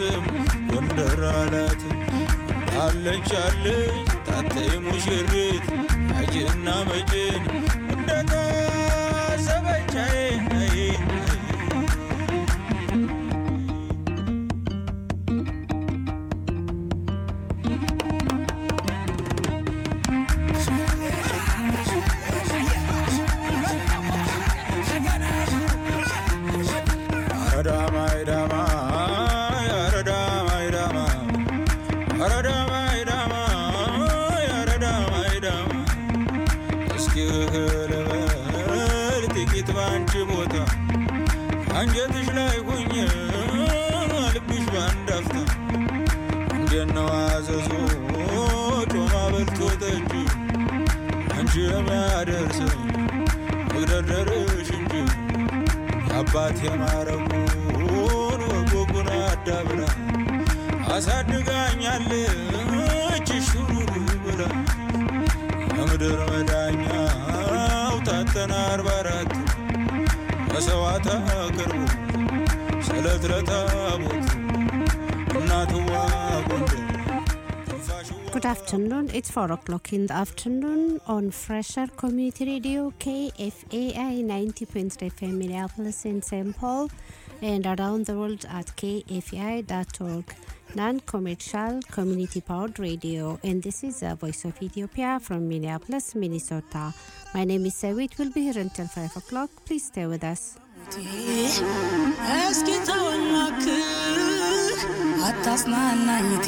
ስም ጎንደር አላት አለች አለች ታተይ ሙሽሪት አጅና መጭን እንደታሰበቻዬ አንጀትሽ ላይ ሁኜ ልብሽ ባንዳፍታ እንደነው አዘዞ ጮማ በልቶ ጠጅ አንቺ የሚያደርሰኝ መግደርደርሽ እንጂ የአባት የማረጉን ወጎጉን አዳብራ አሳድጋኛለች ሹሩሩ ብላ የምድር መዳኛው ታተና አርባ አራት መስዋዕት አቅርቡ ስለት ለታቦት እናትዋ ጎንደር Good afternoon. It's 4 o'clock in the afternoon on Fresher Community Radio KFAI 90.3 FM Minneapolis and St. Paul and around the world at kfai.org. Non-commercial community-powered radio and this is the Voice of Ethiopia from Minneapolis, Minnesota. My name is Sawit. We'll be here until 5 o'clock. Please stay with us. እስኪ ተወናክህ አታጽናናኝቴ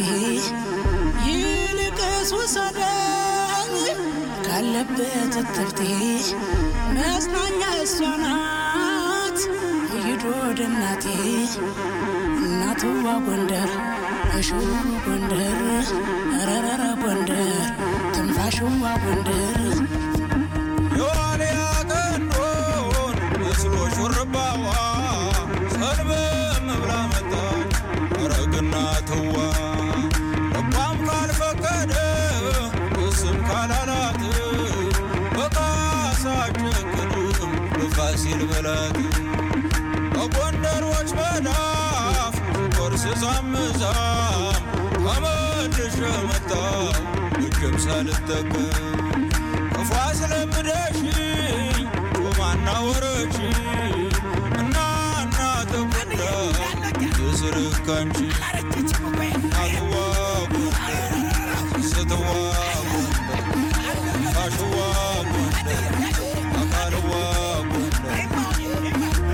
ይልቅስ ውሰደኝ ካለበት እትብቴ መጽናኛ እሷ ናት ይዶ ወደ እናቴ እናትዋ ጎንደር እሹሩ ጎንደር ረረረ ጎንደር ትንፋሽዋ ጎንደር የዋልያ ቀንዶን መስሎ ሹርባዋ ሰልበም ብላ መጣች ረግና ትዋ ልቧም ካልፈቀደ እስም ካላላት በቃሳ ጨክንም በፋሲል በላት በጎንደሮች መዳፍ ቆርስ ዛምዛም ከመልሼ መጣሁ እጅም ሳልጠቀም ክፉ አስለምደሽኝ ጮማና ወረች እና እና ተጎዳ የስርካንቺ አትዋ ጎንደር ስትዋ ጎንደር ፋሽዋ ጎንደር አካልዋ ጎንደር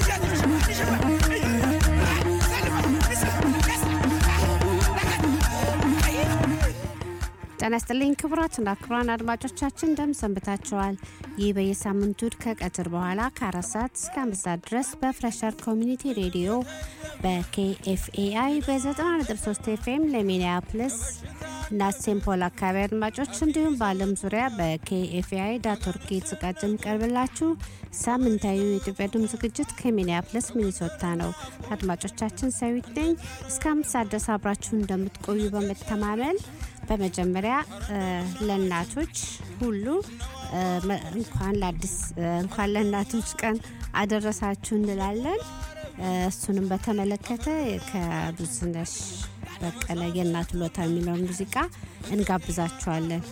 ጤና ይስጥልኝ ክቡራትና ክቡራን አድማጮቻችን እንደምን ሰንብታችኋል? ይህ በየሳምንቱ እሁድ ከቀትር በኋላ ከአራት ሰዓት እስከ አምስት ሰዓት ድረስ በፍሬሸር ኮሚኒቲ ሬዲዮ በኬኤፍኤአይ በ93 ኤፍኤም ለሚኒያፕልስ እና ሴንት ፖል አካባቢ አድማጮች እንዲሁም በዓለም ዙሪያ በኬኤፍኤአይ ዳት ኦርግ የተዘጋጀ የሚቀርብላችሁ ሳምንታዊ የኢትዮጵያ ድምፅ ዝግጅት ከሚኒያፕልስ ሚኒሶታ ነው። አድማጮቻችን ሰዊት ነኝ። እስከ አምስት ሰዓት ድረስ አብራችሁ እንደምትቆዩ በመተማመን በመጀመሪያ ለእናቶች ሁሉ እንኳን ለአዲስ እንኳን ለእናቶች ቀን አደረሳችሁ እንላለን። እሱንም በተመለከተ ከብዙነሽ በቀለ የእናት ውለታ የሚለውን ሙዚቃ እንጋብዛችኋለን።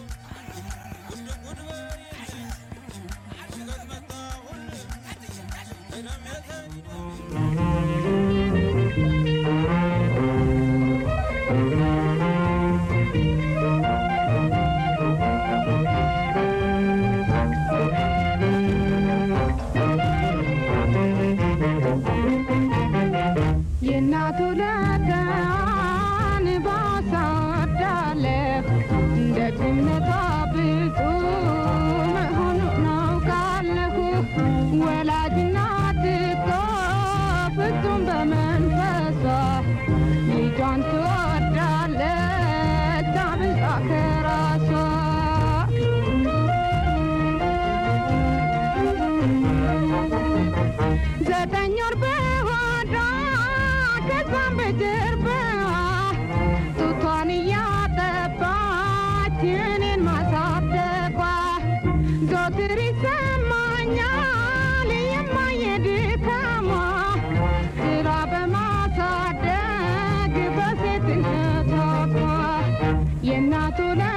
የእናቱ ለዳን ባሳወዳለሁ ደግነቷ ብዙ መሆኑን አውቃለሁ። ወላጅ እናት እኮ ፍጹም በመንፈሷ ልጇን ትወዳለች አብልጣ ከራሷ ዘጠኝ ወር በሆዷ ከዛም በጀርባዋ ጡቷን እያጠባች እኔን ማ ደግነቷ የእናቱ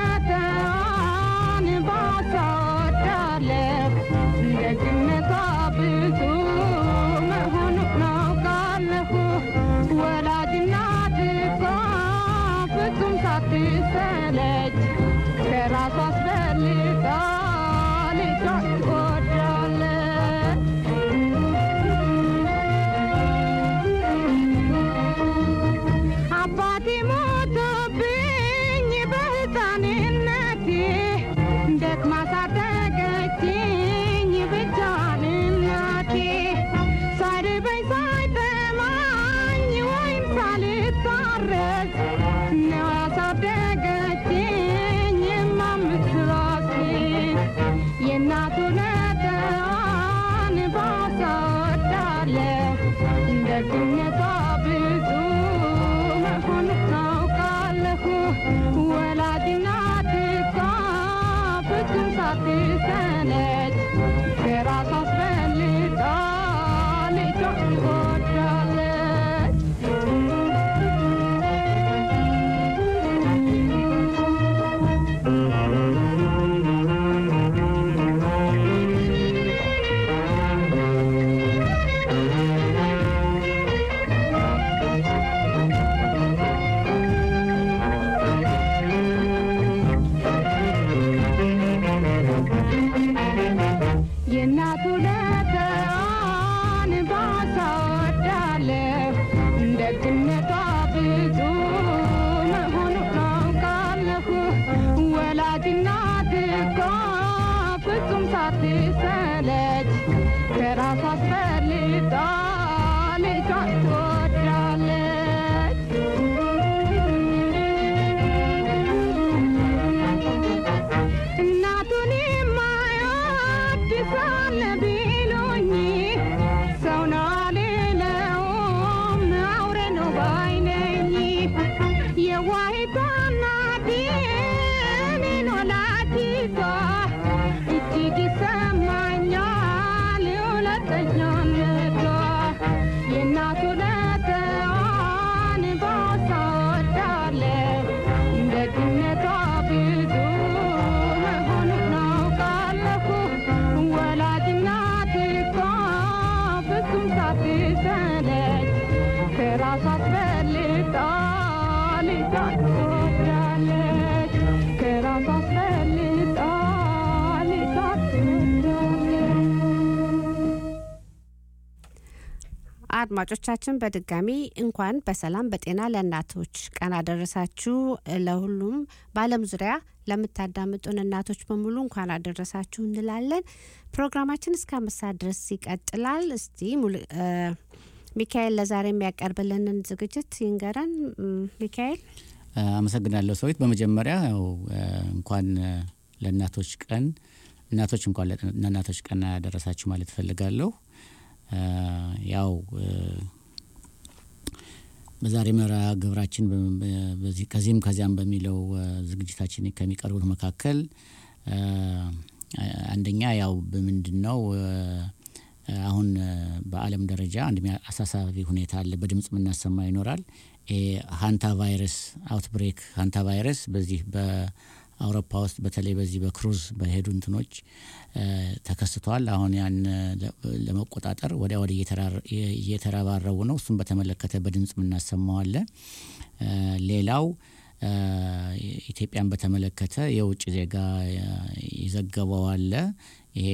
ለተዋን ባሳወዳለሁ ደግነቷ ብዙ መሆኑ ናውቃለሁ ወላጅ እናት እኮ ፍጹም ሳትሰለች ከራሷ አስበልጣ ልጇን ትወዳለች አባቴ ሞቶብኝ በሕፃንነቴ ደክማ ሳደገችኝ ብቻዋን እናቴ ሳይርበኝ ሳይጠማኝ ወይም ሳልታረስ ነው ያሳደገችኝ የማምስራሴን የእናቱ ነጠዋን ባሳወዳለሁ ደግነቷ ብዙ መሆኑ ታውቃለሁ ወላጅ እናት እኮ ፍጹም ሳትሰለች ከራሷ አስበልጣ ልጇን ትወዳለች የእናቱ ለተዋን ባሳወዳለሁ ደግነቷ ብዙ መሆኑ ናውቃለሁ ወላጅ እናት እኮ ፍጹም ሳትሰለች ከራሷ አስፈልጣ ልጇን ትወዳለች እናቱን የማይወድ ሳለ ቢሉኝ ሰው ነው አልለውም አውሬ ነው ባይ ነኝ። የዋሂቷ እናቴ እኔን ወላዲቷ እጅግ ይሰማኛል ሁለተኛነቷ የእናቱ ለተዋን ባሳወዳለሁ ደግነቷ ብዙ መሆኑን አውቃለሁ ወላጅ እናት እኮ ፍጹም ሳትሰለች ከራሷ አስበልጣ ልጇን ትወዳለች ከራሷ አስበልጣ ልጇን ትወዳለች አድማጮቻችን በድጋሚ እንኳን በሰላም በጤና ለእናቶች ቀን አደረሳችሁ። ለሁሉም በዓለም ዙሪያ ለምታዳምጡን እናቶች በሙሉ እንኳን አደረሳችሁ እንላለን። ፕሮግራማችን እስከ አምስት ሰዓት ድረስ ይቀጥላል። እስቲ ሙሉ- እ፣ ሚካኤል ለዛሬ የሚያቀርብልንን ዝግጅት ይንገረን። እም፣ ሚካኤል አመሰግናለሁ ሰዊት። በመጀመሪያ ያው እ፣ እንኳን እ፣ ለእናቶች ቀን እናቶች እንኳን ለጥ- ለእናቶች ቀን ያደረሳችሁ ማለት እፈልጋለሁ። እ፣ ያው እ፣ በዛሬ መርሃ ግብራችን በ- በ- በዚህ ከዚህም ከዚያም በሚለው እ፣ ዝግጅታችን ከሚቀርቡት መካከል እ፣ አንደኛ ያው በምንድን ነው እ፣ አሁን እ፣ በዓለም ደረጃ አንድ ሚያ- አሳሳቢ ሁኔታ አለ። በድምጽ የምናሰማ ይኖራል። ይሄ ሀንታ ቫይረስ አውትብሬክ ሀንታ ቫይረስ በዚህ በአውሮፓ ውስጥ በተለይ በዚህ በክሩዝ በሄዱ እንትኖች እ፣ ተከስቷል። አሁን ያን እ፣ ለ- ለመቆጣጠር ወዲያ ወዲህ እየተራረ- እየተረባረቡ ነው። እሱም በተመለከተ በድምጽ የምናሰማዋለን። እ፣ ሌላው እ፣ ኢትዮጵያን በተመለከተ የውጭ ዜጋ እ፣ የዘገበው አለ። ይሄ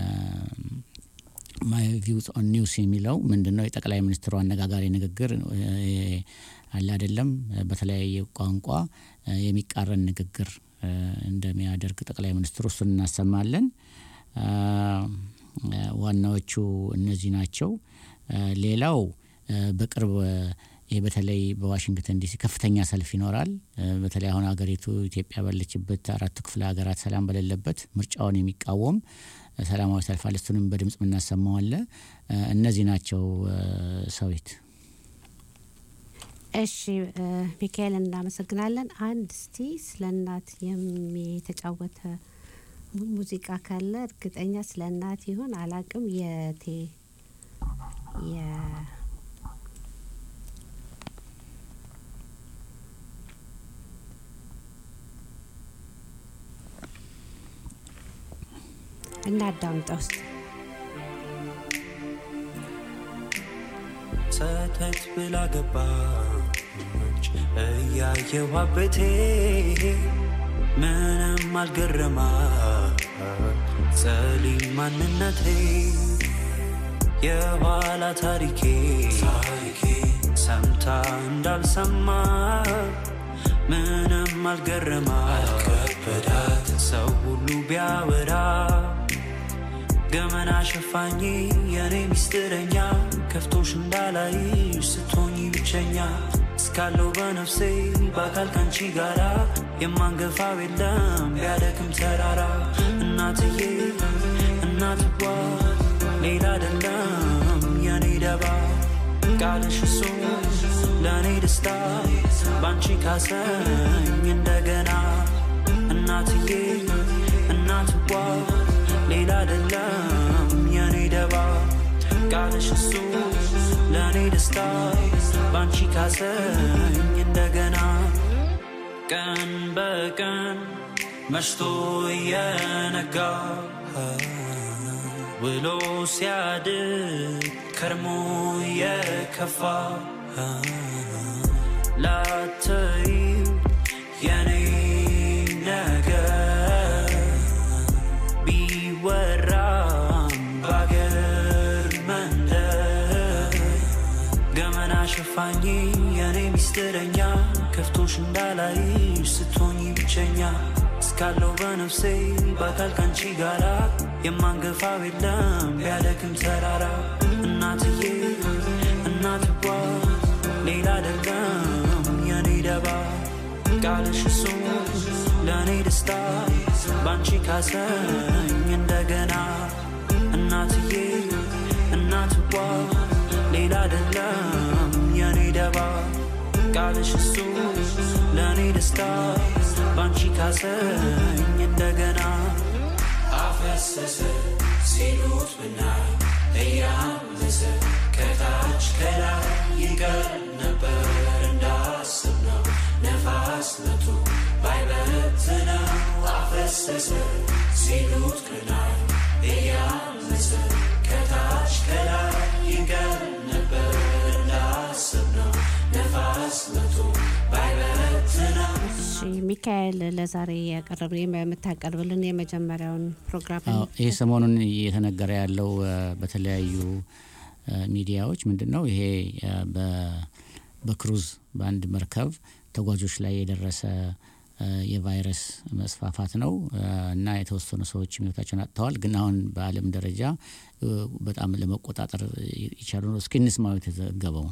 ማይ ቪውስ ኦን ኒውስ የሚለው ምንድን ነው? የጠቅላይ ሚኒስትሩ አነጋጋሪ ንግግር እ፣ አለ አይደለም፣ በተለያየ ቋንቋ እ፣ የሚቃረን ንግግር እ፣ እንደሚያደርግ ጠቅላይ ሚኒስትሩ እሱን እናሰማለን። አ፣ ዋናዎቹ እነዚህ ናቸው። አ፣ ሌላው አ፣ በቅርብ ይህ በተለይ በዋሽንግተን ዲሲ ከፍተኛ ሰልፍ ይኖራል። አ፣ በተለይ አሁን ሀገሪቱ ኢትዮጵያ ባለችበት አራቱ ክፍለ ሀገራት ሰላም በሌለበት ምርጫውን የሚቃወም አ፣ ሰላማዊ ሰልፍ አለ። እሱንም በድምጽ የምናሰማው አለ። አ፣ እነዚህ ናቸው አ፣ ሰዊት እሺ እ፣ ሚካኤል እናመሰግናለን። አንድ እስቲ ስለ እናት የተጫወተ mu- ሙዚቃ ካለ እርግጠኛ ስለ እናት ይሆን አላቅም። የቴ የ እናዳምጠው ውስጥ ሰተት ብላ ገባች እያየዋ ቤቴ ምንም አልገረማ ጸሊም ማንነቴ የኋላ ታሪኬ ሰምታ እንዳልሰማ ምንም አልገረማ አልከበዳት ሰው ሁሉ ቢያወራ ገመና ሸፋኝ የኔ ሚስጥረኛ ከፍቶሽ እንዳላይሽ ስትሆኚ ብቸኛ እስካለው በነፍሴ በአካል ካንቺ ጋራ የማንገፋው የለም ቢያደክም ተራራ እናትዬ እናትዋ ሌላ አይደለም የኔ ደባ ቃልሽ እሱ ለእኔ ደስታ ባንቺ ካሰኝ እንደገና እናትዬ እናትዋ ሌላ አይደለም የኔ ደባ ቃልሽ እሱ ለእኔ ደስታ ባንቺ ካሰኝ እንደገና ቀን በቀን መሽቶ እየነጋ ውሎ ሲያድር ከርሞ የከፋ ላተይ የኔ ነገር ቢወራም ባገር መንደር ገመና ሸፋኝ የኔ ሚስጥረኛ ከፍቶሽ እንዳላይሽ ስትሆኚ ብቸኛ እስካለው በነፍሴ በአካል ካንቺ ጋራ የማንገፋው የለም ቢያደክም ተራራ እናትዬ እናትዋ ሌላ አይደለም የኔ ደባ ቃልሽ እሱ ለእኔ ደስታ ባንቺ ካሰኝ እንደገና እናትዬ እናትዋ ሌላ አይደለም የኔ ደባ ቃልሽ እሱ ለእኔ ደስታ ባንቺ ካሰኝ እንደገና አፈሰሰ ሲሉት ብናይ እያመሰ ከታች ከላይ ይቀር ነበር እንዳስብነው ነፋስ መቶ ባይበትነው አፈሰሰ ሲሉት ብናይ እያመሰ ከታች ከላይ ይቀር ነበር እንዳስብነው ነፋስ መቶ ባይበትነው እሺ ሚካኤል ለዛሬ ያቀረብን የምታቀርብልን የመጀመሪያውን ፕሮግራም አዎ፣ ይህ ሰሞኑን እየተነገረ ያለው እ፣ በተለያዩ እ፣ ሚዲያዎች ምንድን ነው ይሄ እ፣ በ- በክሩዝ በአንድ መርከብ ተጓዦች ላይ የደረሰ እ፣ የቫይረስ መስፋፋት ነው እ፣ እና የተወሰኑ ሰዎች ህይወታቸውን አጥተዋል። ግን አሁን በዓለም ደረጃ እ፣ በጣም ለመቆጣጠር ይቻሉ ነው። እስኪ እንስማው የተዘገበውን።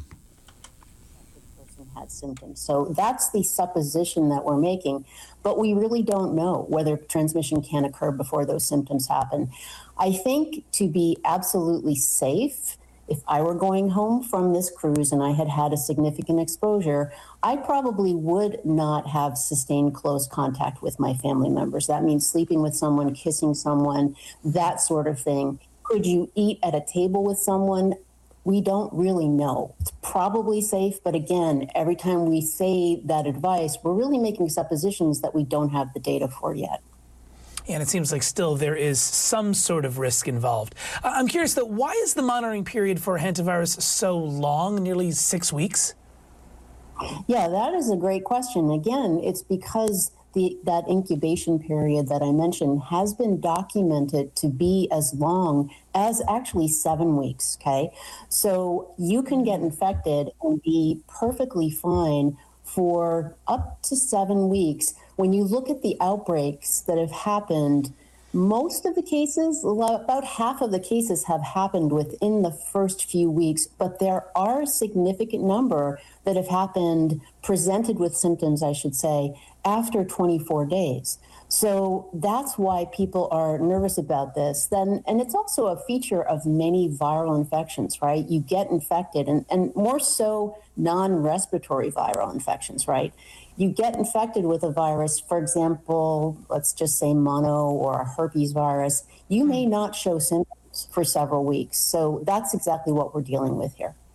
person had symptoms. So that's the supposition that we're making, but we really don't know whether transmission can occur before those symptoms happen. I think to be absolutely safe, if I were going home from this cruise and I had had a significant exposure, I probably would not have sustained close contact with my family members. That means sleeping with someone, kissing someone, that sort of thing. Could you eat at a table with someone? we don't really know. It's probably safe, but again, every time we say that advice, we're really making suppositions that we don't have the data for yet. And it seems like still there is some sort of risk involved. I- I'm curious though, why is the monitoring period for hantavirus so long, nearly six weeks? Yeah, that is a great question. Again, it's because the, that incubation period that I mentioned has been documented to be as long as actually seven weeks. Okay. So you can get infected and be perfectly fine for up to seven weeks. When you look at the outbreaks that have happened, most of the cases, about half of the cases have happened within the first few weeks, but there are a significant number that have happened, presented with symptoms, I should say, after 24 days. So that's why people are nervous about this. Then, and it's also a feature of many viral infections, right? You get infected, and, and more so non respiratory viral infections, right? You get infected with a virus, for example, let's just say mono or a herpes virus, you may not show symptoms for several weeks. So that's exactly what we're dealing with here.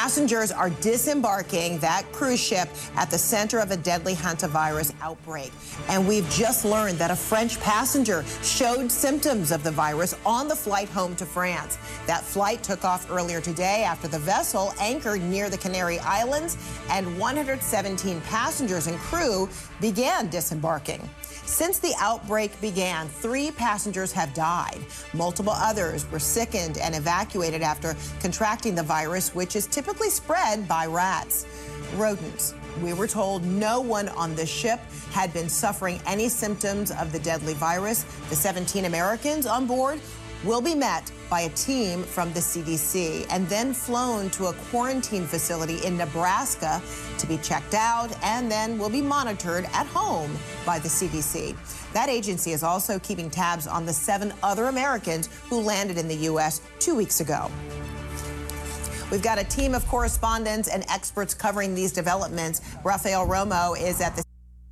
Passengers are disembarking that cruise ship at the center of a deadly hantavirus outbreak. And we've just learned that a French passenger showed symptoms of the virus on the flight home to France. That flight took off earlier today after the vessel anchored near the Canary Islands, and 117 passengers and crew began disembarking. Since the outbreak began, three passengers have died. Multiple others were sickened and evacuated after contracting the virus, which is typically spread by rats. Rodents. We were told no one on the ship had been suffering any symptoms of the deadly virus. The 17 Americans on board will be met by a team from the CDC and then flown to a quarantine facility in Nebraska to be checked out and then will be monitored at home by the CDC. That agency is also keeping tabs on the seven other Americans who landed in the U.S. two weeks ago. We've got a team of correspondents and experts covering these developments. Rafael Romo is at the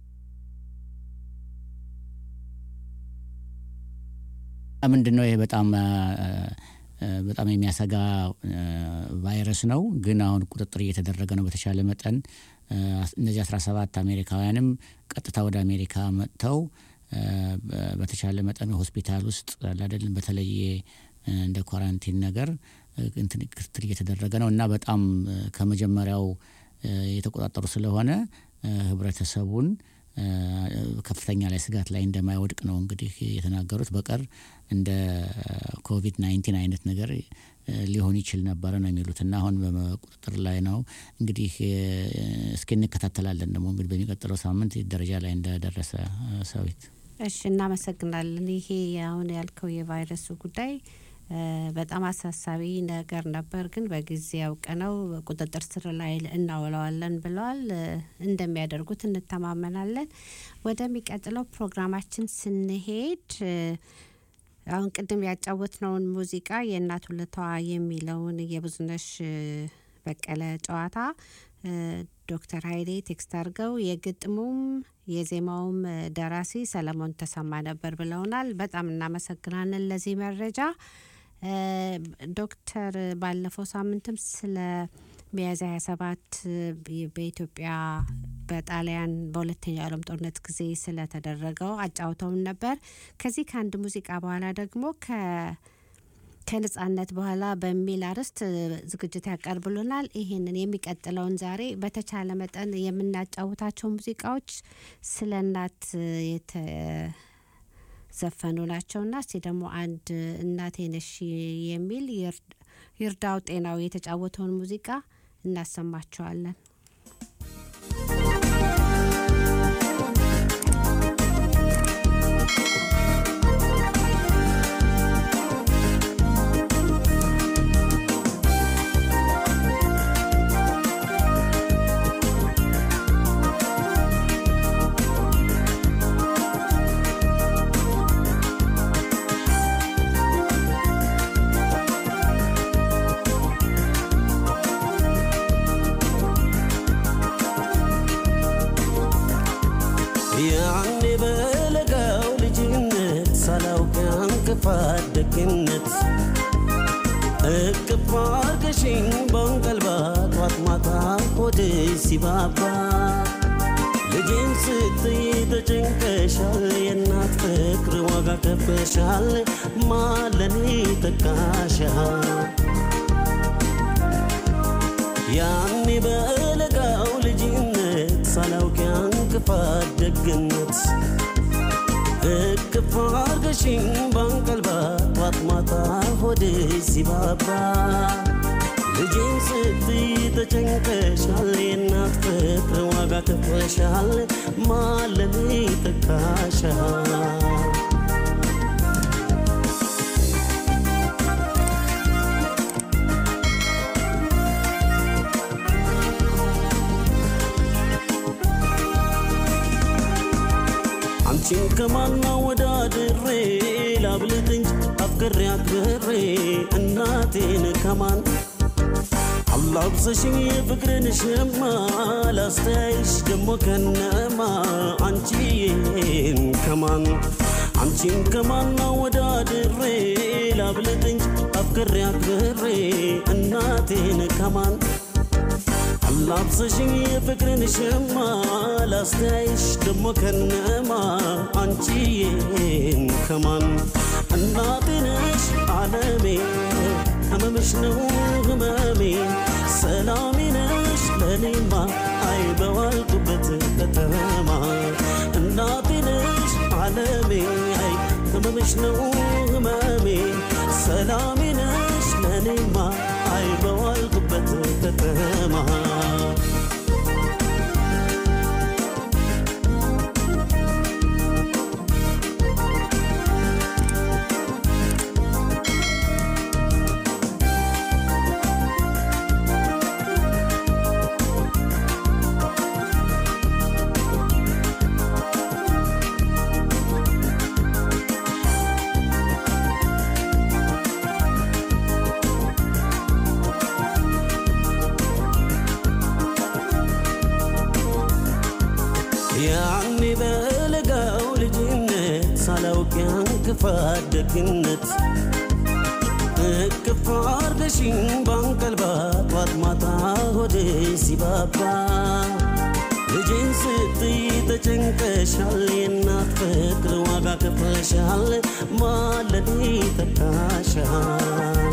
ምንድን ነው ይሄ በጣም በጣም የሚያሰጋ ቫይረስ ነው። ግን አሁን ቁጥጥር እየተደረገ ነው በተቻለ መጠን። እነዚህ 17 አሜሪካውያንም ቀጥታ ወደ አሜሪካ መጥተው በተቻለ መጠን ሆስፒታል ውስጥ አይደለም በተለየ እንደ ኳራንቲን ነገር እንትን ክትትል እየተደረገ ነው እና በጣም ከመጀመሪያው የተቆጣጠሩ ስለሆነ ህብረተሰቡን ከፍተኛ ላይ ስጋት ላይ እንደማይወድቅ ነው እንግዲህ የተናገሩት። በቀር እንደ ኮቪድ ናይንቲን አይነት ነገር ሊሆን ይችል ነበረ ነው የሚሉት እና አሁን በቁጥጥር ላይ ነው። እንግዲህ እስኪ እንከታተላለን ደግሞ እንግዲህ በሚቀጥለው ሳምንት ደረጃ ላይ እንደደረሰ ሰዊት። እሺ፣ እናመሰግናለን። ይሄ አሁን ያልከው የቫይረሱ ጉዳይ በጣም አሳሳቢ ነገር ነበር፣ ግን በጊዜ አውቀነው ቁጥጥር ስር ላይ እናውለዋለን ብለዋል። እንደሚያደርጉት እንተማመናለን። ወደሚቀጥለው ፕሮግራማችን ስንሄድ አሁን ቅድም ያጫወትነውን ሙዚቃ የእናት ውለቷ የሚለውን የብዙነሽ በቀለ ጨዋታ ዶክተር ሀይሌ ቴክስት አድርገው የግጥሙም የዜማውም ደራሲ ሰለሞን ተሰማ ነበር ብለውናል። በጣም እናመሰግናለን ለዚህ መረጃ። ዶክተር ባለፈው ሳምንትም ስለ ሚያዝያ 27 በኢትዮጵያ በጣሊያን በሁለተኛው ዓለም ጦርነት ጊዜ ስለተደረገው አጫውተውን ነበር። ከዚህ ከአንድ ሙዚቃ በኋላ ደግሞ ከ ከነጻነት በኋላ በሚል አርዕስት ዝግጅት ያቀርብሉናል። ይህንን የሚቀጥለውን ዛሬ በተቻለ መጠን የምናጫውታቸው ሙዚቃዎች ስለ እናት የተዘፈኑ ናቸውና እስቲ ደግሞ አንድ እናቴ ነሽ የሚል ይርዳው ጤናው የተጫወተውን ሙዚቃ እናሰማቸዋለን። ያኔ በለጋው ልጅነት ሳላውቅ እንቅፋት ደግነት እቅፍ አርገሽኝ በእንቀልባ ጧት ማታ ሆድ ሲባባ ልጄን ስትይ ተጨንቀሻል፣ የእናት ፍቅር ዋጋ ከፍለሻል፣ ማለኔ ተካሻል ያኔ በለጋው ልጅነት ሳላውቅ እንቅፋት ደግነት እቅፍ አርገሽኝ በእንቀልባ ጧት ማታ ሆድ ሲባባ ልጄን ስትይ ተጨንቀሻል፣ የእናት ፍቅር ዋጋ ከፍለሻል፣ ማለኔ ተካሻል አንቺን ከማና ወዳድሬ ላብልጥ እንጂ አፍቅሬ አክብሬ እናቴን ከማን አላብሰሽኝ የፍቅርን ሸማ ላስተያይሽ ደሞ ከነማ አንቺን ከማን አንቺን ከማና ወዳድሬ ላብልጥ እንጂ አፍቅሬ አክብሬ እናቴን ከማን አላብሰሽኝ የፍቅርን ሸማ ላስተያይሽ ደሞ ከነማ አንቺዬን ከማን እናቴ ነሽ አለሜ ህመምሽ ነው ህመሜ ሰላሜ ነሽ ለኔማ አይ በዋልኩበት ከተማ እናቴ ነሽ አለሜ አይ ህመምሽ ነው ህመሜ ሰላሜ ነሽ ለኔማ አይ በዋልኩበት ከተማ ያኔ በለጋው ልጅነት ሳላውቅ ያን ክፋት ደግነት እቅፍ አርገሽኝ ባንቀልባ ጧት ማታ ሆዴ ሲባባ ልጄን ስትይ ተጨንቀሻል፣ የእናት ፍቅር ዋጋ ከፍለሻል፣ ማለዴ ተካሻል።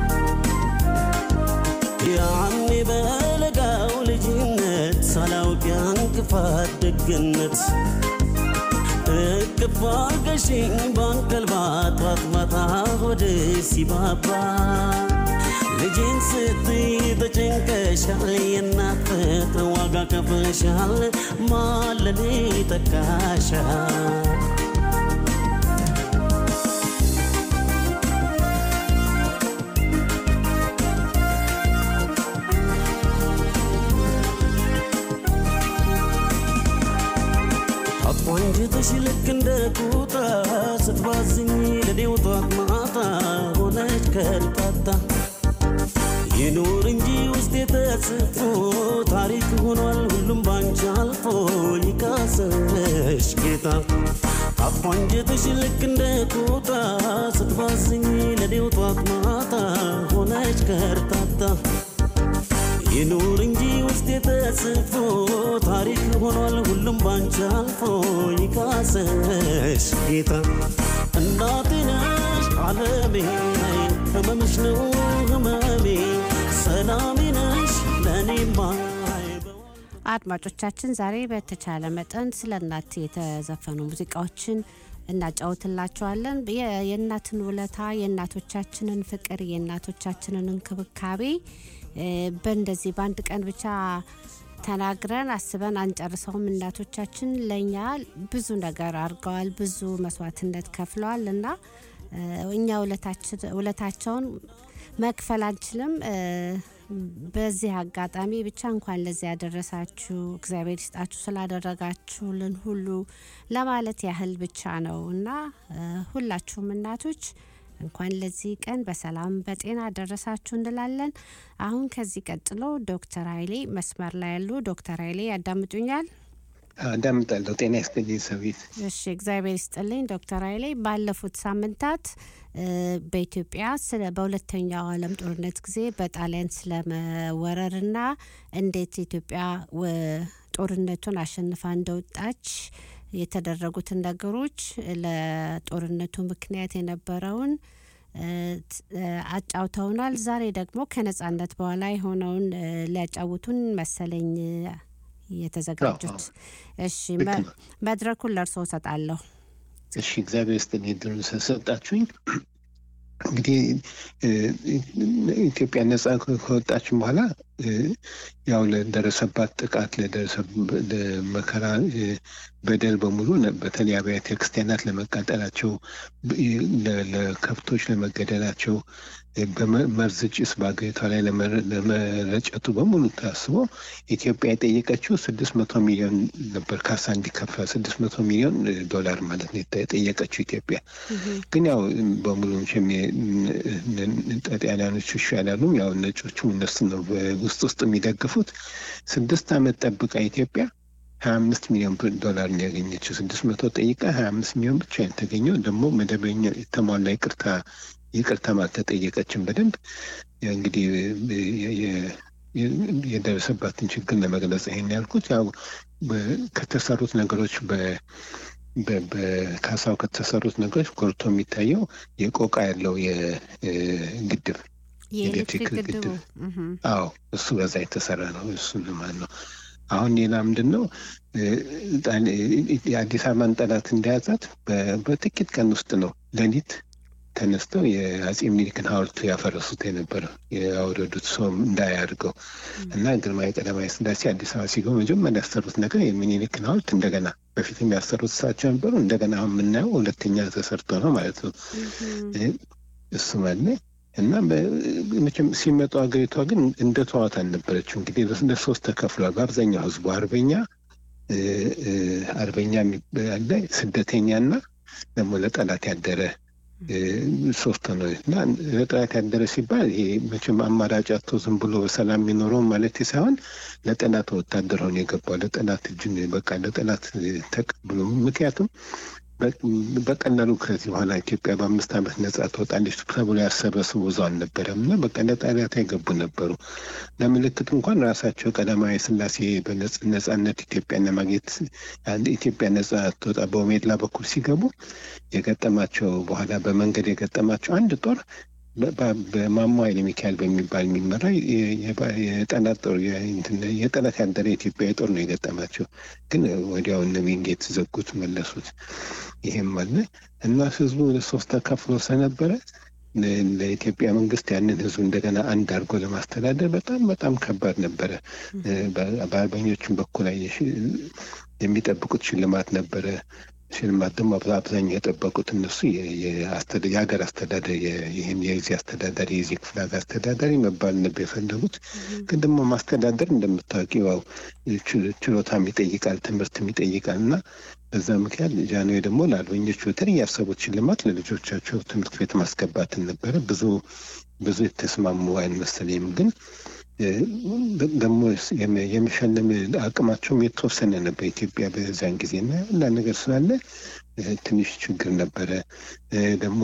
ያኔ በለጋው ልጅነት ሳላውቅ ያን ክፋት ደግነት እቅፍ አርገሽኝ ባንቀልባ ጧት ማታ ሆዴ ሲባባ ልጄን ስትይ ተጨንቀሻል፣ የእናት ፍቅር ዋጋ ከፍለሻል፣ ማለኔ ተካሻል። አቋንጅትሽ ልክ እንደ ቁጣ ስትባዝኝ ለኔው ጧት ማታ ሆነች ከልጣታ ይኑር እንጂ ውስጥ የተጽፎ ታሪክ ሆኗል ሁሉም ባንቺ አልፎ ይካሰሽ ጌታ አቋንጅትሽ ልክ እንደ ቁጣ ስትባዝኝ ለኔው ጧት ማታ ሆነች ከርታታ ይኑር እንጂ ውስጥ የተጽፎ ታሪክ ሆኗል ሁሉም ባንቺ አልፎ ይካሰሽ ጌታ እናቴ ነሽ አለሜ ህመምሽ ነው ህመሜ ሰላሜ ነሽ ለእኔማ አድማጮቻችን ዛሬ በተቻለ መጠን ስለ እናት የተዘፈኑ ሙዚቃዎችን እናጫውትላቸዋለን። የ- የእናትን ውለታ፣ የእናቶቻችንን ፍቅር፣ የእናቶቻችንን እንክብካቤ እ፣ በእንደዚህ በአንድ ቀን ብቻ ተናግረን አስበን አንጨርሰውም። እናቶቻችን ለእኛ ብዙ ነገር አድርገዋል፣ ብዙ መስዋዕትነት ከፍለዋል እና እ፣ እኛ ውለታችን- ውለታቸውን መክፈል አንችልም። እ፣ በዚህ አጋጣሚ ብቻ እንኳን ለዚህ ያደረሳችሁ እግዚአብሔር ይስጣችሁ ስላደረጋችሁልን ሁሉ ለማለት ያህል ብቻ ነው እና እ፣ ሁላችሁም እናቶች እንኳን ለዚህ ቀን በሰላም በጤና ደረሳችሁ እንላለን። አሁን ከዚህ ቀጥሎ ዶክተር ኃይሌ መስመር ላይ ያሉ ዶክተር ኃይሌ ያዳምጡኛል? አዳምጣለሁ። ጤና ይስጥልኝ ሰዊት። እሺ እግዚአብሔር ይስጥልኝ ዶክተር ኃይሌ ባለፉት ሳምንታት እ፣ በኢትዮጵያ ስለ በሁለተኛው ዓለም ጦርነት ጊዜ በጣሊያን ስለመወረርና እንዴት ኢትዮጵያ ወ- ጦርነቱን አሸንፋ እንደወጣች የተደረጉትን ነገሮች ለጦርነቱ ምክንያት የነበረውን እ፣ ት- እ፣ አጫውተውናል። ዛሬ ደግሞ ከነጻነት በኋላ የሆነውን እ፣ ሊያጫውቱን መሰለኝ እ፣ የተዘጋጁት። እሺ መ- መድረኩን ለእርስዎ እሰጣለሁ። እሺ እግዚአብሔር ይስጥልኝ እድሉን ስለሰጣችሁኝ። እንግዲህ እ፣ ኢትዮጵያ ነጻ ከወጣችን በኋላ እ፣ ያው ለደረሰባት ጥቃት ለደረሰብ- ለመከራ እ፣ በደል በሙሉ ነ- በተለይ አብያተ ክርስቲያናት ለመቃጠላቸው ብ- ለ- ለከብቶች ለመገደላቸው እ፣ በመርዝ ጭስ በአገሪቷ ላይ ለመረ- ለመረጨቱ በሙሉ ታስቦ ኢትዮጵያ የጠየቀችው ስድስት መቶ ሚሊዮን ነበር ካሳ እንዲከፈል ስድስት መቶ ሚሊዮን እ፣ ዶላር ማለት ነው የጠ- የጠየቀችው ኢትዮጵያ ግን ያው በሙሉ መቼም የ- ን- ን- ጣሊያኖቹ ይሻላሉ። ያው ነጮቹ እነሱ ነው ውስጥ ውስጥ የሚደግፉት። ስድስት ዓመት ጠብቃ ኢትዮጵያ ሀያ አምስት ሚሊዮን ብር ዶላር ነው ያገኘችው። ስድስት መቶ ጠይቃ ሀያ አምስት ሚሊዮን ብቻ የተገኘው ደግሞ መደበኛ የተሟላ ይቅርታ ይቅርታም አልተጠየቀችም በደንብ ያ እንግዲህ የ- የ- የደረሰባትን ችግር ለመግለጽ ይሄን ያልኩት ያው ከተሰሩት ነገሮች በካሳው ከተሰሩት ነገሮች ጎልቶ የሚታየው የቆቃ ያለው የግድብ የኤሌክትሪክ ግድቡ አዎ እሱ በዛ የተሰራ ነው። እሱ ማለት ነው። አሁን ሌላ ምንድን ነው የአዲስ አበባን ጠላት እንደያዛት በጥቂት ቀን ውስጥ ነው ሌሊት ተነስተው የአጼ ምኒልክን ሐውልት ያፈረሱት የነበረ ያወረዱት ሰው እንዳያድርገው እና ግርማዊ ቀዳማዊ ሥላሴ አዲስ አበባ ሲገቡ መጀመሪያ ያሰሩት ነገር የምኒልክን ሐውልት እንደገና በፊትም ያሰሩት እሳቸው ነበሩ። እንደገና አሁን የምናየው ሁለተኛ ተሰርቶ ነው ማለት ነው። እሱ ማለ እና መቼም ሲመጡ ሀገሪቷ ግን እንደ ተዋት አልነበረችው። እንግዲህ ለሶስት ተከፍሏል። በአብዛኛው ህዝቡ አርበኛ አርበኛ ያለ ስደተኛ እና ደግሞ ለጠላት ያደረ ሶስት ነው እና ለጠላት ያደረ ሲባል ይሄ መቼም አማራጭ አቶ ዝም ብሎ በሰላም የሚኖረው ማለት ሳይሆን ለጠላት ወታደር ሆኖ የገባው ለጠላት እጅን በቃ ለጠላት ተቀብሎ ምክንያቱም በቀላሉ ከዚህ በኋላ ኢትዮጵያ በአምስት ዓመት ነጻ ትወጣለች ተብሎ ያሰበ ሰው ብዙ አልነበረም እና በቃ ለጣሊያት የገቡ ነበሩ። ለምልክት እንኳን ራሳቸው ቀዳማዊ ሥላሴ በነጻነት ኢትዮጵያን ለማግኘት ኢትዮጵያ ነጻ ትወጣ በኦሜድላ በኩል ሲገቡ የገጠማቸው በኋላ በመንገድ የገጠማቸው አንድ ጦር በማሞ ኃይለ ሚካኤል በሚባል የሚመራ የጠላት ጦር የጠላት ያደረ የኢትዮጵያ ጦር ነው የገጠማቸው። ግን ወዲያው እነ ዊንጌት ዘጉት፣ መለሱት። ይሄም አለ እና ህዝቡ ለሶስት ተከፍሎ ስለነበረ ለኢትዮጵያ መንግስት ያንን ህዝብ እንደገና አንድ አድርጎ ለማስተዳደር በጣም በጣም ከባድ ነበረ። በአርበኞቹም በኩል የሚጠብቁት ሽልማት ነበረ። ሽልማት ደግሞ አብዛኛው የጠበቁት እነሱ የሀገር አስተዳደር ይህን የዚህ አስተዳዳሪ የዚህ ክፍለ ሀገር አስተዳዳሪ መባል ነበር የፈለጉት። ግን ደግሞ ማስተዳደር እንደምታውቂው ችሎታም ይጠይቃል፣ ትምህርትም ይጠይቃል እና በዛ ምክንያት ጃንሆይ ደግሞ ለአርበኞቹ በተለይ ያሰቡት ሽልማት ለልጆቻቸው ትምህርት ቤት ማስገባትን ነበረ። ብዙ ብዙ የተስማሙ አይመስለኝም ግን ደግሞ የመሸለም አቅማቸውም የተወሰነ ነበር ኢትዮጵያ በዛን ጊዜ እና ሁላ ነገር ስላለ ትንሽ ችግር ነበረ። ደግሞ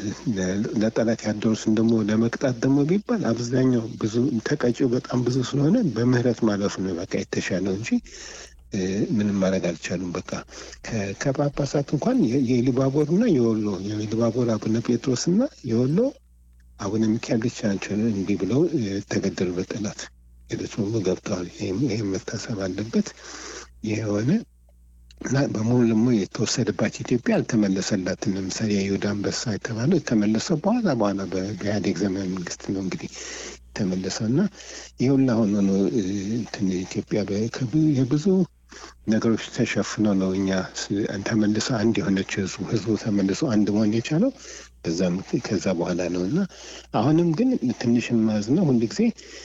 ለጠላት ያደሩትን ደግሞ ለመቅጣት ደግሞ ቢባል አብዛኛው ብዙ ተቀጪው በጣም ብዙ ስለሆነ በምህረት ማለፉ ነው በቃ የተሻለው እንጂ ምንም ማድረግ አልቻሉም። በቃ ከጳጳሳት እንኳን የኢሉባቦር እና የወሎ የኢሉባቦር አቡነ ጴጥሮስ እና የወሎ አቡነ ሚካኤል ብቻ ናቸው እንዲህ ብለው ተገደሉ በጠላት ሌሎች ሁሉ ገብተዋል። ይህም መታሰብ አለበት። ይህ የሆነ እና በሙሉ ደግሞ የተወሰደባት ኢትዮጵያ አልተመለሰላትም። ለምሳሌ የይሁዳ አንበሳ የተባለው የተመለሰው በኋላ በኋላ በኢህአዴግ ዘመን መንግስት ነው እንግዲህ የተመለሰው እና ይህ ሁላ ሆኖ ነው እንትን ኢትዮጵያ የብዙ ነገሮች ተሸፍኖ ነው እኛ ተመልሶ አንድ የሆነች ህዝቡ ህዝቡ ተመልሶ አንድ መሆን የቻለው በዛም ከዛ በኋላ ነው እና አሁንም ግን ትንሽ ማዝ ነው ሁል ጊዜ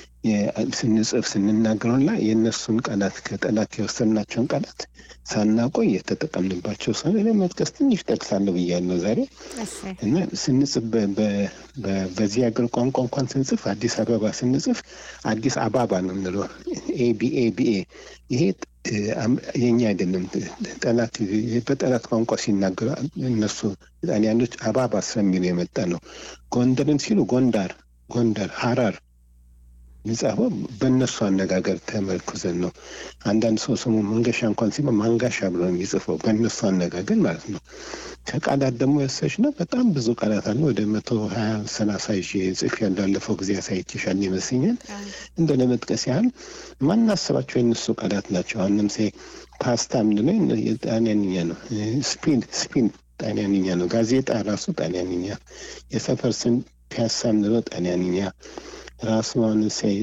ስንጽፍ ስንናገረውና የእነሱን ቃላት ከጠላት የወሰድናቸውን ቃላት ሳናቆይ የተጠቀምንባቸው ሰው ለመጥቀስ ትንሽ ጠቅሳለሁ ብያለሁ ዛሬ እና ስንጽፍ በዚህ ሀገር ቋንቋ እንኳን ስንጽፍ አዲስ አበባ ስንጽፍ አዲስ አባባ ነው የምንለው ኤቢኤ ቢኤ ይሄ የኛ አይደለም። ጠላት በጠላት ቋንቋ ሲናገሩ እነሱ ጣሊያኖች አባባ ስለሚሉ የመጣ ነው። ጎንደርን ሲሉ ጎንዳር፣ ጎንደር፣ ሀራር የሚጻፈው በእነሱ አነጋገር ተመርኩዘን ነው። አንዳንድ ሰው ስሙ መንገሻ እንኳን ሲባ ማንጋሻ ብሎ የሚጽፈው በእነሱ አነጋገር ማለት ነው። ከቃላት ደግሞ ያሰች ነው። በጣም ብዙ ቃላት አለ። ወደ መቶ ሀያ ሰላሳ ይዤ ጽፍ ያላለፈው ጊዜ አሳይቼሻል ይመስለኛል። እንደ ለመጥቀስ ያህል ማናስባቸው የእነሱ ቃላት ናቸው። አሁን ለምሳሌ ፓስታ ምንድነው? ጣሊያንኛ ነው። ስፒን ስፒን ጣሊያንኛ ነው። ጋዜጣ ራሱ ጣሊያንኛ፣ የሰፈር ስም ፒያሳ ምንለው ጣሊያንኛ ራሱ አሁን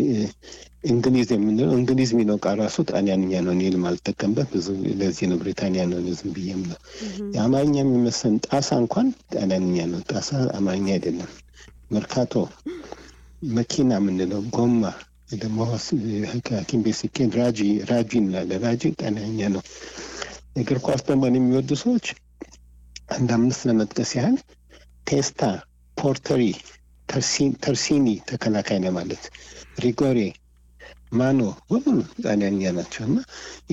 እንግሊዝ የምንለው እንግሊዝ የሚለው ቃል ራሱ ጣሊያንኛ ነው። እኔ የማልጠቀምበት ብዙ ለዚህ ነው ብሪታንያ ነው ዝም ብዬም ነው። የአማርኛ የሚመስለን ጣሳ እንኳን ጣሊያንኛ ነው። ጣሳ አማርኛ አይደለም። መርካቶ መኪና የምንለው ጎማ ደግሞ ሐኪም ቤት ሲኬድ ራጂ ራጂ እንላለን። ራጂ ጣሊያንኛ ነው። እግር ኳስ ደግሞ የሚወዱ ሰዎች አንድ አምስት ለመጥቀስ ያህል ቴስታ፣ ፖርተሪ ተርሲኒ ተከላካይ ነው ማለት ሪጎሬ ማኖ በሙሉ ጣሊያንኛ ናቸው እና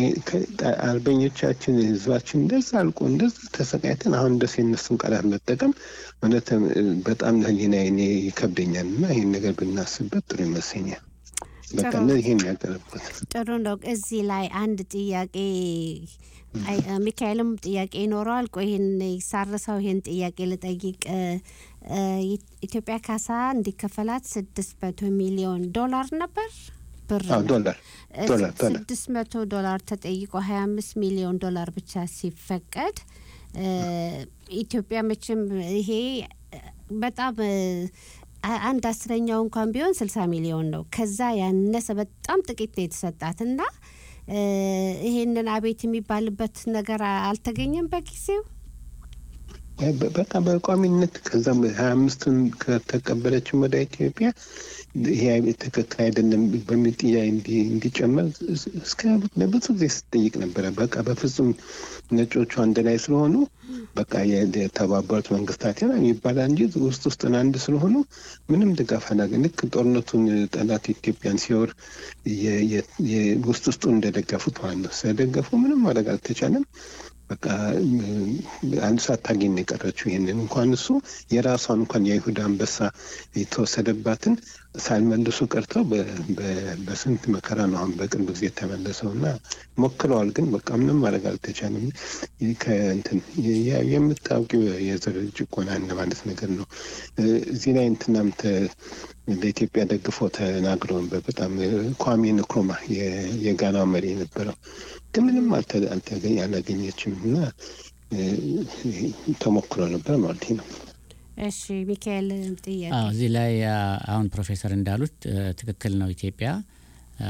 አርበኞቻችን ህዝባችን እንደዛ አልቆ እንደዛ ተሰቃይተን አሁን እንደስ የነሱን ቃላት መጠቀም እውነት በጣም ለህሊና እኔ ይከብደኛል እና ይህን ነገር ብናስብበት ጥሩ ይመስለኛል። በቃ ጥሩ። ይሄን ያቀረብኩት ጥሩ ነው። እዚህ ላይ አንድ ጥያቄ አይ፣ ሚካኤልም ጥያቄ ይኖረዋል። ቆይ ይህን ሳርሰው ይህን ጥያቄ ልጠይቅ። እ፣ እ፣ ኢትዮጵያ ካሳ እንዲከፈላት ስድስት መቶ ሚሊዮን ዶላር ነበር ብር አዎ ዶላር ዶላር ዶላር ስድስት መቶ ዶላር ተጠይቆ ሀያ አምስት ሚሊዮን ዶላር ብቻ ሲፈቀድ እ፣ ኢትዮጵያ መቼም ይሄ እ፣ በጣም እ፣ አ- አንድ አስረኛው እንኳን ቢሆን ስልሳ ሚሊዮን ነው። ከዛ ያነሰ በጣም ጥቂት ነው የተሰጣት እና እ፣ ይሄንን አቤት የሚባልበት ነገር አ- አልተገኘም በጊዜው። ያ በ- በቃ በቋሚነት ከዛም ሀያ አምስቱን ከተቀበለችም ወደ ኢትዮጵያ ይሄ ትክክል አይደለም በሚል ጥያቄ እንዲ- እንዲጨመር እስከ ለብዙ ጊዜ ስትጠይቅ ነበረ። በቃ በፍጹም ነጮቹ አንድ ላይ ስለሆኑ በቃ የ- የተባበሩት መንግስታት ያ ይባላል እንጂ ውስጥ ውስጥን አንድ ስለሆኑ ምንም ድጋፍ አላገኝ ልክ ጦርነቱን ጠላት ኢትዮጵያን ሲወር የ- የ- የ- ውስጥ ውስጡን እንደደገፉት ማለት ነው። ስለደገፉ ምንም ማድረግ አልተቻለም። በቃ ም- አንድ ሳታገኝ ነው የቀረችው። ይህንን እንኳን እሱ የራሷን እንኳን የይሁዳ አንበሳ የተወሰደባትን ሳልመልሱ ቀርተው በ- በ- በስንት መከራ ነው አሁን በቅርብ ጊዜ የተመለሰው እና ሞክረዋል፣ ግን በቃ ምንም ማድረግ አልተቻለም። ይህ ከእንትን የ- የ- የምታውቂው የዘር ጭቆና እንደ ማለት ነገር ነው። እ፣ እዚህ ላይ እንትናም ተ- ለኢትዮጵያ ደግፎ ተናግሮ ነበር። በጣም እ፣ ኳሜ ንክሩማ የ- የጋናው መሪ የነበረው ግን ምንም አልተ- አልተገኝ አላገኘችም እና እ፣ ተሞክሮ ነበር ማለት ነው። እሺ ሚካኤል ጥያቄ አዎ እዚህ ላይ አ፣ አሁን ፕሮፌሰር እንዳሉት እ፣ ትክክል ነው። ኢትዮጵያ አ፣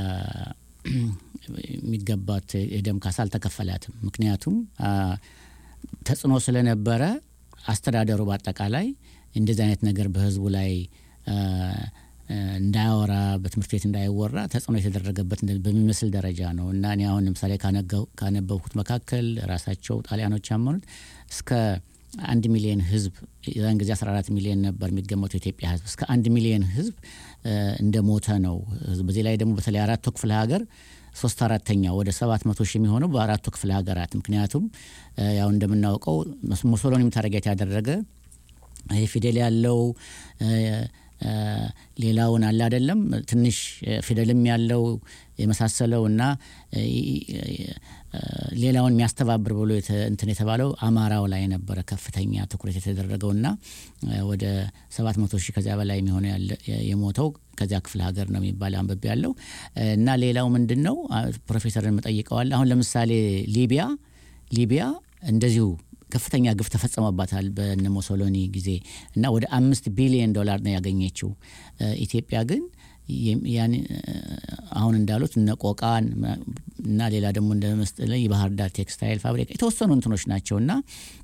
የሚገባት የደም ካሳ አልተከፈላትም። ምክንያቱም አ፣ ተጽዕኖ ስለነበረ አስተዳደሩ በአጠቃላይ እንደዚህ አይነት ነገር በህዝቡ ላይ አ፣ አ፣ እንዳያወራ በትምህርት ቤት እንዳይወራ ተጽዕኖ የተደረገበት እንደ- በሚመስል ደረጃ ነው እና እኔ አሁን ለምሳሌ ካነገው- ካነበብኩት መካከል ራሳቸው ጣሊያኖች ያመኑት እስከ አንድ ሚሊዮን ህዝብ የዛን ጊዜ 14 ሚሊዮን ነበር የሚገመተው የኢትዮጵያ ህዝብ እስከ አንድ ሚሊዮን ህዝብ እ፣ እንደሞተ ነው። በዚህ ላይ ደግሞ በተለይ አራቱ ክፍለ ሀገር ሶስት አራተኛ ወደ ሰባት መቶ ሺህ የሚሆነው በአራቱ ክፍለ ሀገራት ምክንያቱም እ፣ ያው እንደምናውቀው ሙሶሎኒም ታርጌት ያደረገ ይሄ ፊደል ያለው እ፣ እ፣ ሌላውን አለ አይደለም ትንሽ እ፣ ፊደልም ያለው የመሳሰለው እና እ፣ እ፣ ሌላውን የሚያስተባብር ብሎ የተ- እንትን የተባለው አማራው ላይ ነበረ ከፍተኛ ትኩረት የተደረገው እና እ፣ ወደ ሰባት መቶ ሺህ ከዚያ በላይ የሚሆነው ያለ- የሞተው ከዚያ ክፍለ ሀገር ነው የሚባል አንብቤ ያለው እና ሌላው ምንድን ነው አ፣ ፕሮፌሰርን መጠይቀዋል አሁን ለምሳሌ ሊቢያ ሊቢያ እንደዚሁ ከፍተኛ ግፍ ተፈጸመባታል በነ ሞሶሎኒ ጊዜ እና ወደ አምስት ቢሊዮን ዶላር ነው ያገኘችው። እ፣ ኢትዮጵያ ግን የም- ያን እ፣ አሁን እንዳሉት እነ ቆቃን መ- እና ሌላ ደግሞ እንደ መስጠለ የባህር ዳር ቴክስታይል ፋብሪካ የተወሰኑ እንትኖች ናቸው እና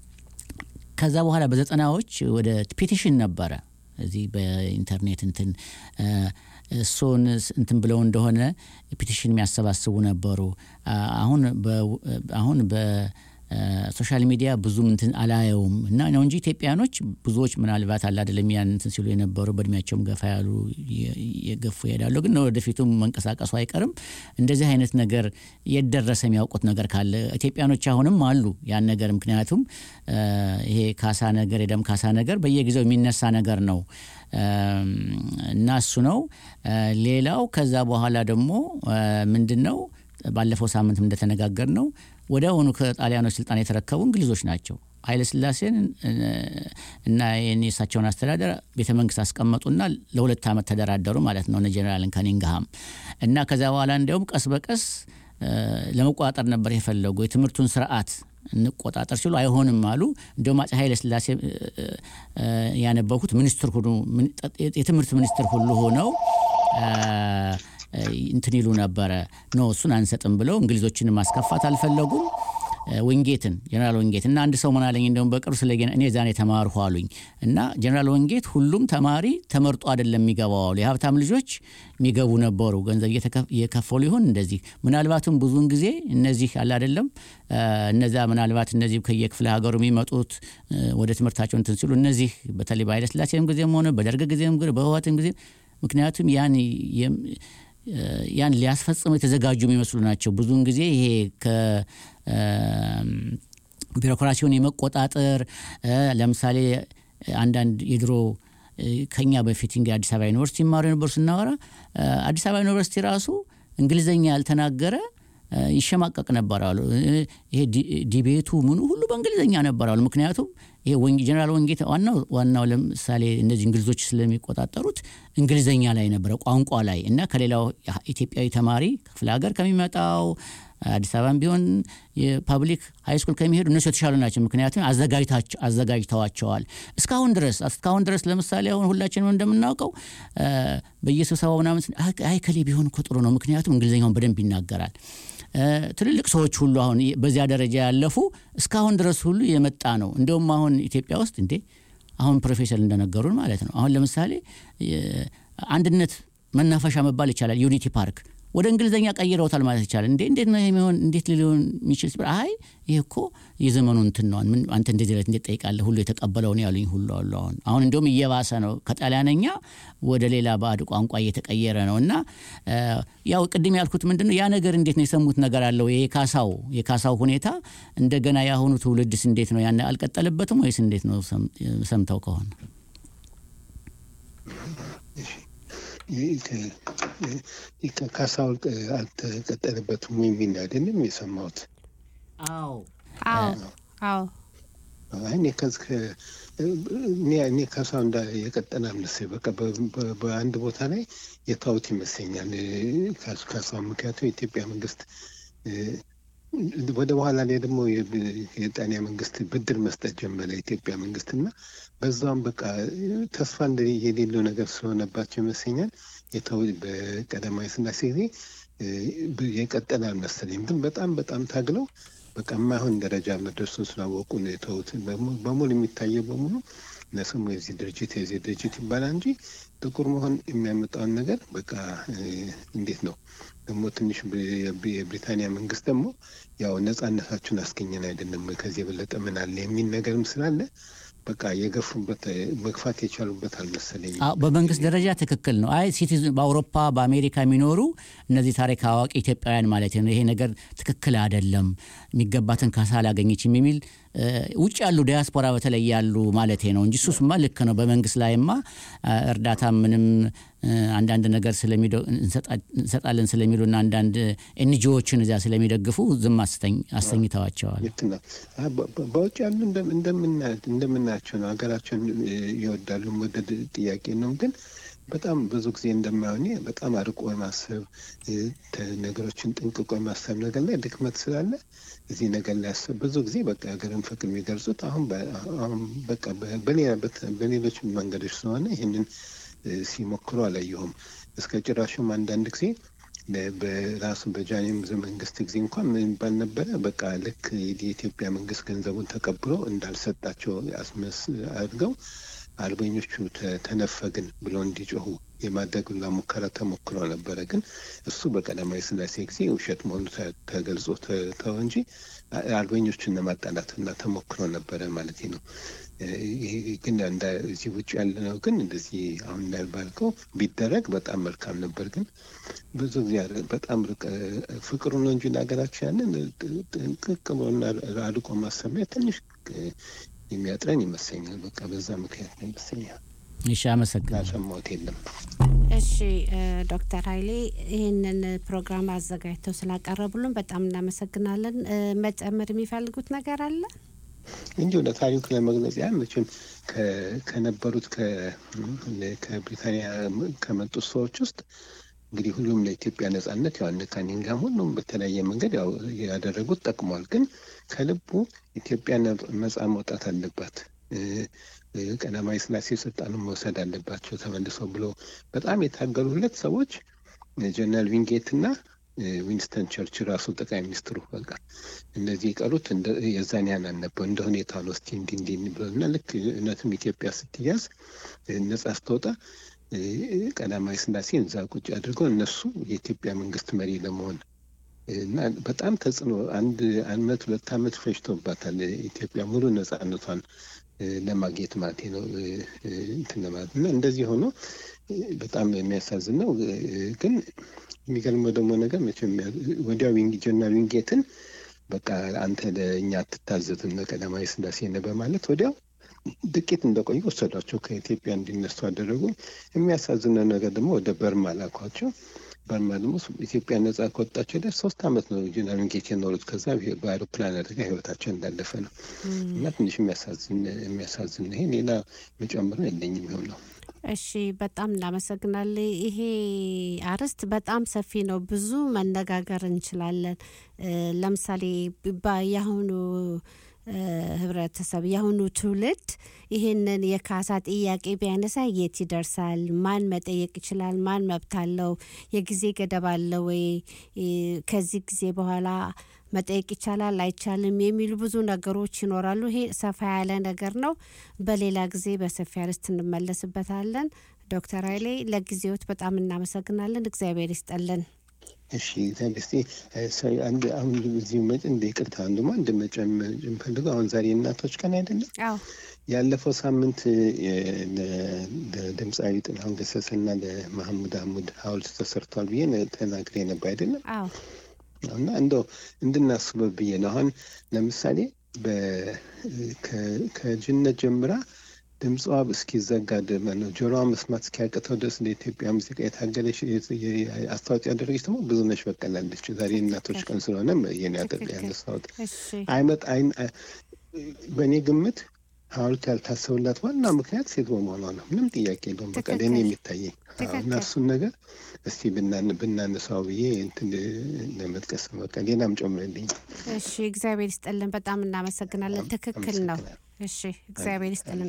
ከዛ በኋላ በዘጠናዎች ወደ ፒቲሽን ነበረ እዚህ በኢንተርኔት እንትን እ፣ እሱን ስ- እንትን ብለው እንደሆነ ፒቲሽን የሚያሰባስቡ ነበሩ። አ- አሁን በ- አሁን በሶሻል ሚዲያ ብዙም እንትን አላየውም እና ነው እንጂ ኢትዮጵያኖች ብዙዎች ምናልባት አለ አይደለም ያን እንትን ሲሉ የነበሩ በእድሜያቸውም ገፋ ያሉ የ- የገፉ ይሄዳሉ። ግን ወደፊቱም መንቀሳቀሱ አይቀርም። እንደዚህ አይነት ነገር የደረሰ የሚያውቁት ነገር ካለ ኢትዮጵያኖች አሁንም አሉ ያን ነገር ምክንያቱም እ፣ ይሄ ካሳ ነገር የደም ካሳ ነገር በየጊዜው የሚነሳ ነገር ነው እም፣ እና እሱ ነው። እ፣ ሌላው ከዛ በኋላ ደግሞ እ፣ ምንድን ነው ባለፈው ሳምንት እንደተነጋገር ነው ወዲያውኑ ከጣሊያኖች ስልጣን የተረከቡ እንግሊዞች ናቸው። ኃይለ ስላሴን እ፣ እና የኔ እሳቸውን አስተዳደር ቤተ መንግስት አስቀመጡና ለሁለት ዓመት ተደራደሩ ማለት ነው እነ ጀኔራልን ከኒንግሃም እና ከዚያ በኋላ እንዲያውም ቀስ በቀስ እ፣ ለመቆጣጠር ነበር የፈለጉ የትምህርቱን ስርዓት እንቆጣጠር ሲሉ አይሆንም አሉ። እንዲሁም አፄ ኃይለ ስላሴ እ፣ እ፣ ያነበብኩት ሚኒስትር ሁሉ ምን- የትምህርት ሚኒስትር ሁሉ ሆነው እ፣ እ፣ እንትን ይሉ ነበረ ኖ እሱን አንሰጥም ብለው እንግሊዞችን ማስከፋት አልፈለጉም። እ፣ ወንጌትን ጀነራል ወንጌት እና አንድ ሰው ምን አለኝ እንደውም በቅርብ ስለ ጌና- እኔ ዛኔ ተማርኩ አሉኝ እና ጀነራል ወንጌት ሁሉም ተማሪ ተመርጦ አይደለም የሚገባው አሉ። የሀብታም ልጆች የሚገቡ ነበሩ ገንዘብ እየተከፍ- እየከፈሉ ይሆን እንደዚህ ምናልባትም ብዙውን ጊዜ እነዚህ አለ አይደለም እ፣ እነዛ ምናልባት እነዚህ ከየክፍለ ሀገሩ የሚመጡት እ፣ ወደ ትምህርታቸው እንትን ሲሉ እነዚህ በተለይ በኃይለ ስላሴም ጊዜም ሆነ በደርግ ጊዜም ሆነ በህወሓትም ጊዜ ምክንያቱም ያን የም- ያን ሊያስፈጽሙ የተዘጋጁ የሚመስሉ ናቸው። ብዙውን ጊዜ ይሄ ከ እም፣ ቢሮክራሲውን የመቆጣጠር እ፣ ለምሳሌ አንዳንድ የድሮ ከኛ በፊት እንግዲህ አዲስ አበባ ዩኒቨርሲቲ ይማሩ የነበሩ ስናወራ አዲስ አበባ ዩኒቨርሲቲ ራሱ እንግሊዝኛ ያልተናገረ ይሸማቀቅ ነበር አሉ። ይሄ ዲቤቱ ምኑ ሁሉ በእንግሊዝኛ ነበር አሉ። ምክንያቱም ይሄ ጀነራል ወንጌት ዋናው ዋናው ለምሳሌ እነዚህ እንግሊዞች ስለሚቆጣጠሩት እንግሊዝኛ ላይ ነበረ ቋንቋ ላይ እና ከሌላው ኢትዮጵያዊ ተማሪ ክፍለ ሀገር ከሚመጣው አዲስ አበባም ቢሆን የፓብሊክ ሃይ ስኩል ከሚሄዱ እነሱ የተሻሉ ናቸው። ምክንያቱም አዘጋጅተዋቸዋል እስካሁን ድረስ እስካሁን ድረስ ለምሳሌ አሁን ሁላችንም እንደምናውቀው በየስብሰባው ምናምን አይ ከሌ ቢሆን እኮ ጥሩ ነው፣ ምክንያቱም እንግሊዝኛውን በደንብ ይናገራል። ትልልቅ ሰዎች ሁሉ አሁን በዚያ ደረጃ ያለፉ እስካሁን ድረስ ሁሉ የመጣ ነው። እንደውም አሁን ኢትዮጵያ ውስጥ እንዴ አሁን ፕሮፌሰር እንደነገሩን ማለት ነው አሁን ለምሳሌ አንድነት መናፈሻ መባል ይቻላል ዩኒቲ ፓርክ ወደ እንግሊዝኛ ቀይረውታል ማለት ይቻላል። እንዴ እንዴት ነው የሚሆን? እንዴት ሊሆን የሚችል ሲባል አይ ይህ እኮ የዘመኑ እንትን ነው። ምን አንተ እንደዚህ ለት እንዴት ጠይቃለህ? ሁሉ የተቀበለውን ያሉኝ ሁሉ አሉ። አሁን አሁን እንደውም እየባሰ ነው። ከጣሊያነኛ ወደ ሌላ ባዕድ ቋንቋ እየተቀየረ ነው እና ያው ቅድም ያልኩት ምንድን ነው ያ ነገር እንዴት ነው የሰሙት ነገር አለው። የካሳው የካሳው ሁኔታ እንደገና የአሁኑ ትውልድስ እንዴት ነው ያን አልቀጠልበትም ወይስ እንዴት ነው ሰምተው ከሆነ ካሳው አልተቀጠለበትም የሚል አይደለም የሰማሁት። አዎ አዎ እኔ ካሳው እንዳ የቀጠለ አምነሳኝ በቃ በአንድ ቦታ ላይ የታውት ይመስለኛል ካሳው። ምክንያቱም የኢትዮጵያ መንግስት ወደ በኋላ ላይ ደግሞ የጣሊያ መንግስት ብድር መስጠት ጀመረ የኢትዮጵያ መንግስት እና በዛም በቃ ተስፋ የሌለው ነገር ስለሆነባቸው ይመስለኛል የተው በቀዳማዊ ስላሴ ጊዜ የቀጠለ አልመሰለኝም። ግን በጣም በጣም ታግለው በቃ የማይሆን ደረጃ መድረሱን ስላወቁ ነው የተውት። በሙሉ የሚታየው በሙሉ ለስሙ የዚህ ድርጅት የዚህ ድርጅት ይባላል እንጂ ጥቁር መሆን የሚያመጣውን ነገር በቃ እንዴት ነው ደግሞ ትንሽ የብሪታንያ መንግስት ደግሞ ያው ነጻነታችሁን አስገኘን አይደለም ከዚህ የበለጠ ምን አለ የሚል ነገርም ስላለ በቃ የገፉበት መግፋት የቻሉበት አልመሰለኝ። በመንግስት ደረጃ ትክክል ነው። አይ ሲቲዝን በአውሮፓ በአሜሪካ የሚኖሩ እነዚህ ታሪክ አዋቂ ኢትዮጵያውያን ማለት ነው ይሄ ነገር ትክክል አይደለም፣ የሚገባትን ካሳ አላገኘችም የሚል ውጭ ያሉ ዲያስፖራ በተለይ ያሉ ማለት ነው እንጂ እሱስማ ልክ ነው። በመንግስት ላይማ እርዳታ ምንም አንዳንድ ነገር እንሰጣለን ስለሚሉና አንዳንድ ኤንጂዎችን እዚያ ስለሚደግፉ ዝም አሰኝተዋቸዋል። በውጭ ያሉ እንደምናያቸው ነው። ሀገራቸውን ይወዳሉ፣ መውደድ ጥያቄ ነው ግን በጣም ብዙ ጊዜ እንደማይሆን በጣም አርቆ የማሰብ ነገሮችን ጥንቅቆ የማሰብ ነገር ላይ ድክመት ስላለ እዚህ ነገር ላይ ያሰብ ብዙ ጊዜ በቃ ሀገርን ፍቅር የሚገልጹት አሁን በቃ በሌሎች መንገዶች ስለሆነ ይህንን ሲሞክሩ አላየሁም። እስከ ጭራሹም አንዳንድ ጊዜ በራሱ በጃኒም መንግስት ጊዜ እንኳን ምን ይባል ነበረ? በቃ ልክ የኢትዮጵያ መንግስት ገንዘቡን ተቀብሎ እንዳልሰጣቸው አስመስ አድርገው አርበኞቹ ተነፈግን ብሎ እንዲጮሁ የማድረግ ሁላ ሙከራ ተሞክሮ ነበረ። ግን እሱ በቀዳማዊ ስላሴ ጊዜ ውሸት መሆኑ ተገልጾ ተው እንጂ አርበኞቹን ለማጣላት ሁላ ተሞክሮ ነበረ ማለት ነው። ግን እዚህ ውጭ ያለ ነው። ግን እንደዚህ አሁን እንዳልባልከው ቢደረግ በጣም መልካም ነበር። ግን ብዙ ጊዜ በጣም ፍቅሩ ነው እንጂ ለሀገራችን ያንን ጥንቅቅ ብሎና አድቆ ማሰቢያ ትንሽ የሚያጥረን ይመስለኛል። በቃ በዛ ምክንያት ነው ይመስለኛል። እሺ፣ አመሰግናለሁ። ሰማሁት የለም። እሺ ዶክተር ኃይሌ ይህንን ፕሮግራም አዘጋጅተው ስላቀረቡልን በጣም እናመሰግናለን። መጨመር የሚፈልጉት ነገር አለ? እንዲሁ ለታሪኩ ለመግለጽ ያህል መቼም ከነበሩት ከብሪታንያ ከመጡት ሰዎች ውስጥ እንግዲህ ሁሉም ለኢትዮጵያ ነጻነት ያው እነ ካኒንግሃም ሁሉም በተለያየ መንገድ ያው ያደረጉት ጠቅሟል። ግን ከልቡ ኢትዮጵያ ነጻ መውጣት አለባት፣ ቀዳማዊ ስላሴ ስልጣኑን መውሰድ አለባቸው ተመልሰው ብሎ በጣም የታገሉ ሁለት ሰዎች ጀነራል ዊንጌት እና ዊንስተን ቸርች ራሱ ጠቅላይ ሚኒስትሩ በቃ እነዚህ የቀሩት የዛን ያህል አልነበሩ። እንደ ሁኔታ ነው እስቲ እንዲ እንዲ ብሎ እና ልክ እውነትም ኢትዮጵያ ስትያዝ ነጻ ስትወጣ ቀዳማዊ ስላሴ እዛ ቁጭ አድርገው እነሱ የኢትዮጵያ መንግስት መሪ ለመሆን እና በጣም ተጽዕኖ አንድ አመት ሁለት አመት ፈጅቶባታል ኢትዮጵያ ሙሉ ነጻነቷን ለማግኘት ማለት ነው እንትን ለማለት እና እንደዚህ ሆኖ በጣም የሚያሳዝን ነው። ግን የሚገርመው ደግሞ ነገር መቼም ወዲያው ጀነራል ዊንጌትን በቃ አንተ ለእኛ አትታዘዝም ለቀዳማዊ ስላሴ ነህ በማለት ወዲያው ጥቂት እንደቆዩ ወሰዷቸው፣ ከኢትዮጵያ እንዲነሱ አደረጉ። የሚያሳዝነው ነገር ደግሞ ወደ በርማ ላኳቸው። በርማ ደግሞ ኢትዮጵያ ነጻ ከወጣቸው ላይ ሶስት አመት ነው ጀነራል ጌች የኖሩት። ከዛ በአይሮፕላን አደጋ ህይወታቸው እንዳለፈ ነው እና ትንሽ የሚያሳዝን ይሄ ሌላ መጨመር የለኝም ይሆን ነው። እሺ በጣም እናመሰግናለን። ይሄ አርዕስት በጣም ሰፊ ነው፣ ብዙ መነጋገር እንችላለን። ለምሳሌ የአሁኑ ህብረተሰብ የአሁኑ ትውልድ ይህንን የካሳ ጥያቄ ቢያነሳ የት ይደርሳል? ማን መጠየቅ ይችላል? ማን መብት አለው? የጊዜ ገደብ አለ ወይ? ከዚህ ጊዜ በኋላ መጠየቅ ይቻላል አይቻልም? የሚሉ ብዙ ነገሮች ይኖራሉ። ይሄ ሰፋ ያለ ነገር ነው። በሌላ ጊዜ በሰፊ አርዕስት እንመለስበታለን። ዶክተር ኃይሌ ለጊዜዎት በጣም እናመሰግናለን። እግዚአብሔር ይስጠልን። እሺ ዛግስቴ አንድ አሁን እዚህ መጭ እንደ ይቅርታ አንዱማ እንደ መጨምፈልገው አሁን ዛሬ እናቶች ቀን አይደለም? አዎ ያለፈው ሳምንት ለድምፃዊ ጥላሁን ገሰሰና ለመሐሙድ አህሙድ ሐውልት ተሰርቷል ብዬ ተናግሬ ነበር አይደለም? አዎ እና እንደው እንድናስበው ብዬ ነው። አሁን ለምሳሌ ከልጅነት ጀምራ ድምጿ እስኪዘጋ ነው ጆሮዋ መስማት እስኪያቅተው ድረስ ለኢትዮጵያ ሙዚቃ የታገለች አስተዋጽኦ ያደረገች ደግሞ ብዙነሽ በቀላለች። ዛሬ እናቶች ቀን ስለሆነ ይህን ያነሳሁት አይመጥ በእኔ ግምት ሐውልት ያልታሰቡላት ዋና ምክንያት ሴት በመሆኗ ነው። ምንም ጥያቄ የለውም። በቃ ለእኔ የሚታየኝ እና እሱን ነገር እስቲ ብናነሳው ብዬ እንትን ለመጥቀስ በቃ ሌላም ጨምርልኝ። እሺ፣ እግዚአብሔር ይስጥልን። በጣም እናመሰግናለን። ትክክል ነው። እሺ፣ እግዚአብሔር ይስጥልን።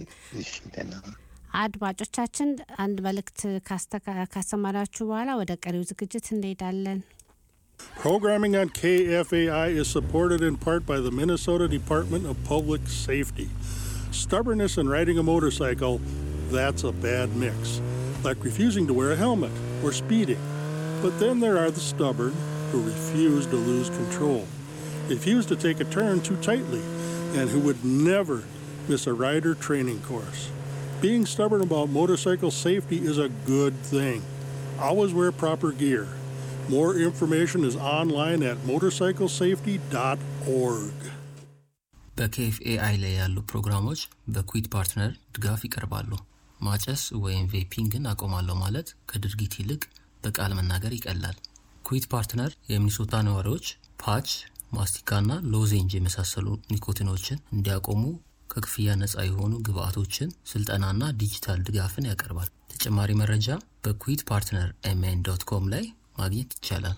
አድማጮቻችን አንድ መልእክት ካሰማናችሁ በኋላ ወደ ቀሪው ዝግጅት እንሄዳለን። Programming on KFAI is supported in part by the Minnesota Department of Public Safety. Stubbornness in riding a motorcycle, that's a bad mix, like refusing to wear a helmet or speeding. But then there are the stubborn who refuse to lose control, refuse to take a turn too tightly, and who would never miss a rider training course. Being stubborn about motorcycle safety is a good thing. Always wear proper gear. More information is online at motorcyclesafety.org. በኬኤፍኤአይ ላይ ያሉ ፕሮግራሞች በኩዊት ፓርትነር ድጋፍ ይቀርባሉ። ማጨስ ወይም ቬፒንግን አቆማለሁ ማለት ከድርጊት ይልቅ በቃል መናገር ይቀላል። ኩዊት ፓርትነር የሚኒሶታ ነዋሪዎች ፓች፣ ማስቲካና ሎዜንጅ የመሳሰሉ ኒኮቲኖችን እንዲያቆሙ ከክፍያ ነፃ የሆኑ ግብአቶችን፣ ስልጠናና ዲጂታል ድጋፍን ያቀርባል። ተጨማሪ መረጃ በኩዊት ፓርትነር ኤምኤን ዶት ኮም ላይ ማግኘት ይቻላል።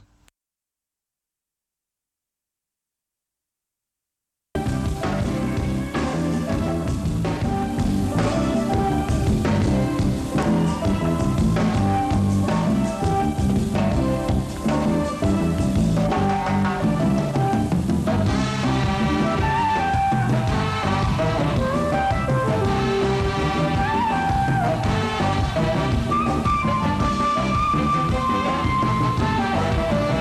Thank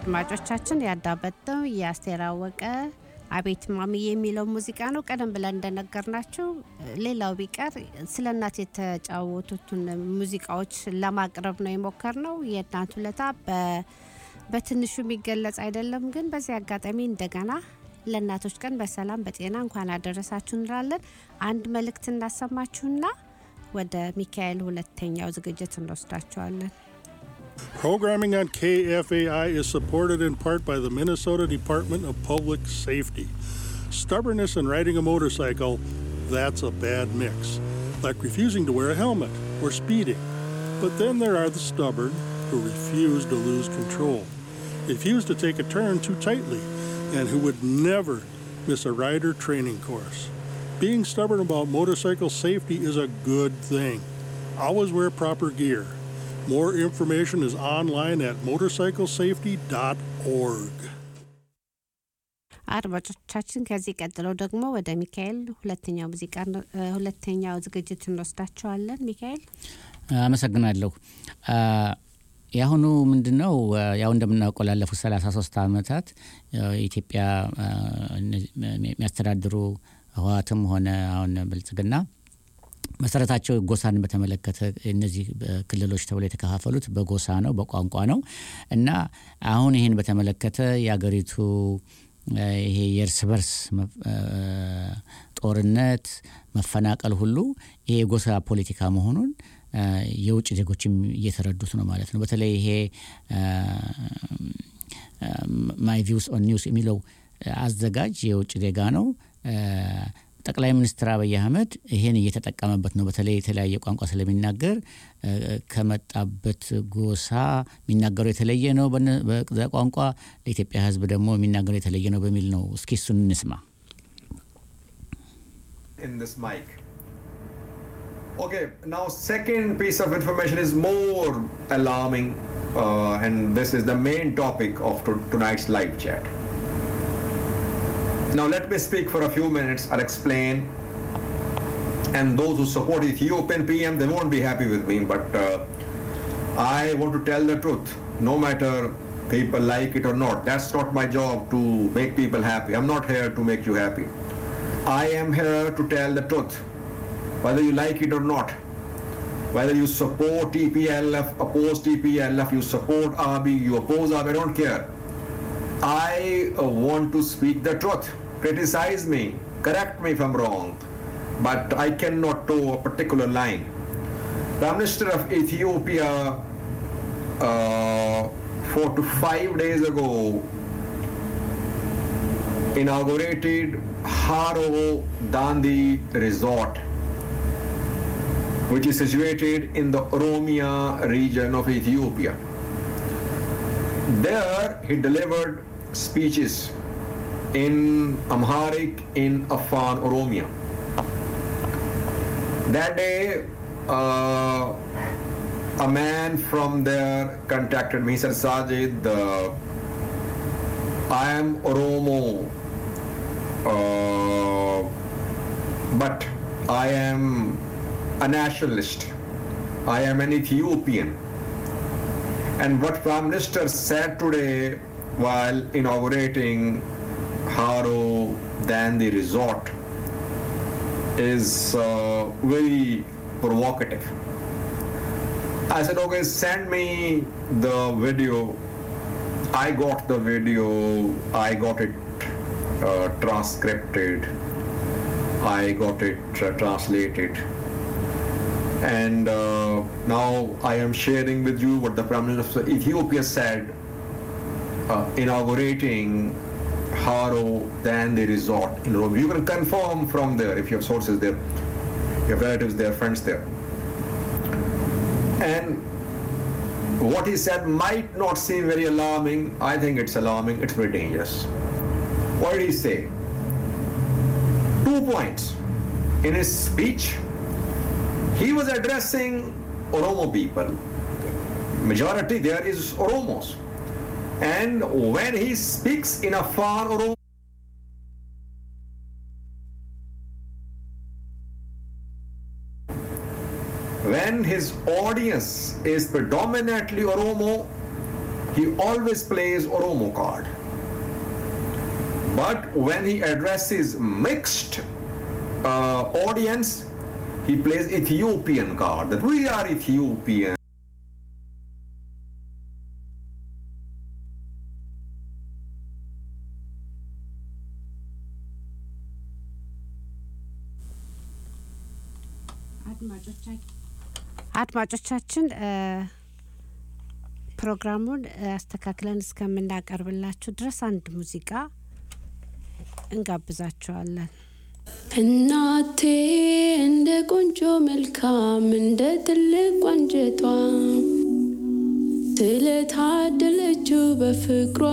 አድማጮቻችን ያዳመጥነው የአስቴር አወቀ አቤት ማሚ የሚለው ሙዚቃ ነው። ቀደም ብለን እንደነገርናችሁ ሌላው ቢቀር ስለ እናት የተጫወቱትን ሙዚቃዎች ለማቅረብ ነው የሞከርነው። የእናት ውለታ በትንሹ የሚገለጽ አይደለም። ግን በዚህ አጋጣሚ እንደገና ለእናቶች ቀን በሰላም በጤና እንኳን አደረሳችሁ እንላለን። አንድ መልእክት እናሰማችሁና ወደ ሚካኤል ሁለተኛው ዝግጅት እንወስዳችኋለን። Programming on KFAI is supported in part by the Minnesota Department of Public Safety. Stubbornness in riding a motorcycle, that's a bad mix, like refusing to wear a helmet or speeding. But then there are the stubborn who refuse to lose control, refuse to take a turn too tightly, and who would never miss a rider training course. Being stubborn about motorcycle safety is a good thing. Always wear proper gear. More information is online at motorcyclesafety.org. አድማጮቻችን ከዚህ ቀጥለው ደግሞ ወደ ሚካኤል ሁለተኛው ሙዚቃ ሁለተኛው ዝግጅት እንወስዳቸዋለን። ሚካኤል አመሰግናለሁ። የአሁኑ ምንድን ነው? ያው እንደምናውቀው ላለፉት 33 ዓመታት ኢትዮጵያ የሚያስተዳድሩ ህወሓትም ሆነ አሁን ብልጽግና መሰረታቸው ጎሳን በተመለከተ እነዚህ ክልሎች ተብሎ የተከፋፈሉት በጎሳ ነው፣ በቋንቋ ነው እና አሁን ይህን በተመለከተ የአገሪቱ ይሄ የእርስ በርስ ጦርነት፣ መፈናቀል ሁሉ ይሄ የጎሳ ፖለቲካ መሆኑን የውጭ ዜጎችም እየተረዱት ነው ማለት ነው። በተለይ ይሄ ማይ ቪውስ ኦን ኒውስ የሚለው አዘጋጅ የውጭ ዜጋ ነው። ጠቅላይ ሚኒስትር አብይ አህመድ ይሄን እየተጠቀመበት ነው። በተለይ የተለያየ ቋንቋ ስለሚናገር ከመጣበት ጎሳ የሚናገረው የተለየ ነው በዛ ቋንቋ፣ ለኢትዮጵያ ሕዝብ ደግሞ የሚናገረው የተለየ ነው በሚል ነው። እስኪ እሱን እንስማ። in this mic. Okay, now second piece of information is more alarming, uh, and this is the main topic of to- tonight's live chat. Now let me speak for a few minutes. I'll explain. And those who support Ethiopian PM, they won't be happy with me, but uh, I want to tell the truth. No matter people like it or not, that's not my job to make people happy. I'm not here to make you happy. I am here to tell the truth, whether you like it or not. Whether you support TPLF, oppose TPLF, you support RB, you oppose RB, I don't care. I uh, want to speak the truth. Criticize me, correct me if I'm wrong, but I cannot toe a particular line. Prime Minister of Ethiopia, uh, four to five days ago, inaugurated Haro Dandi Resort, which is situated in the Oromia region of Ethiopia. There, he delivered speeches in Amharic, in Afan, Oromia. That day, uh, a man from there contacted me. He said, Sajid, uh, I am Oromo, uh, but I am a nationalist. I am an Ethiopian. And what Prime Minister said today while inaugurating Haro Dandi Resort is uh, very provocative. I said, okay, send me the video. I got the video, I got it uh, transcripted, I got it uh, translated. And uh, now I am sharing with you what the Prime Minister of Ethiopia said uh, inaugurating Haro Dandi Resort in Rome. You can confirm from there if you have sources there, you have relatives there, friends there. And what he said might not seem very alarming. I think it's alarming, it's very dangerous. What did he say? Two points. In his speech, he was addressing Oromo people. Majority there is Oromos. And when he speaks in a far Oromo, when his audience is predominantly Oromo, he always plays Oromo card. But when he addresses mixed uh, audience, he plays Ethiopian card. That we are Ethiopian. አድማጮቻችን ፕሮግራሙን አስተካክለን እስከምናቀርብላችሁ ድረስ አንድ ሙዚቃ እንጋብዛችኋለን። እናቴ እንደ ቆንጆ መልካም እንደ ትልቅ አንጀቷ ስለታደለችው በፍቅሯ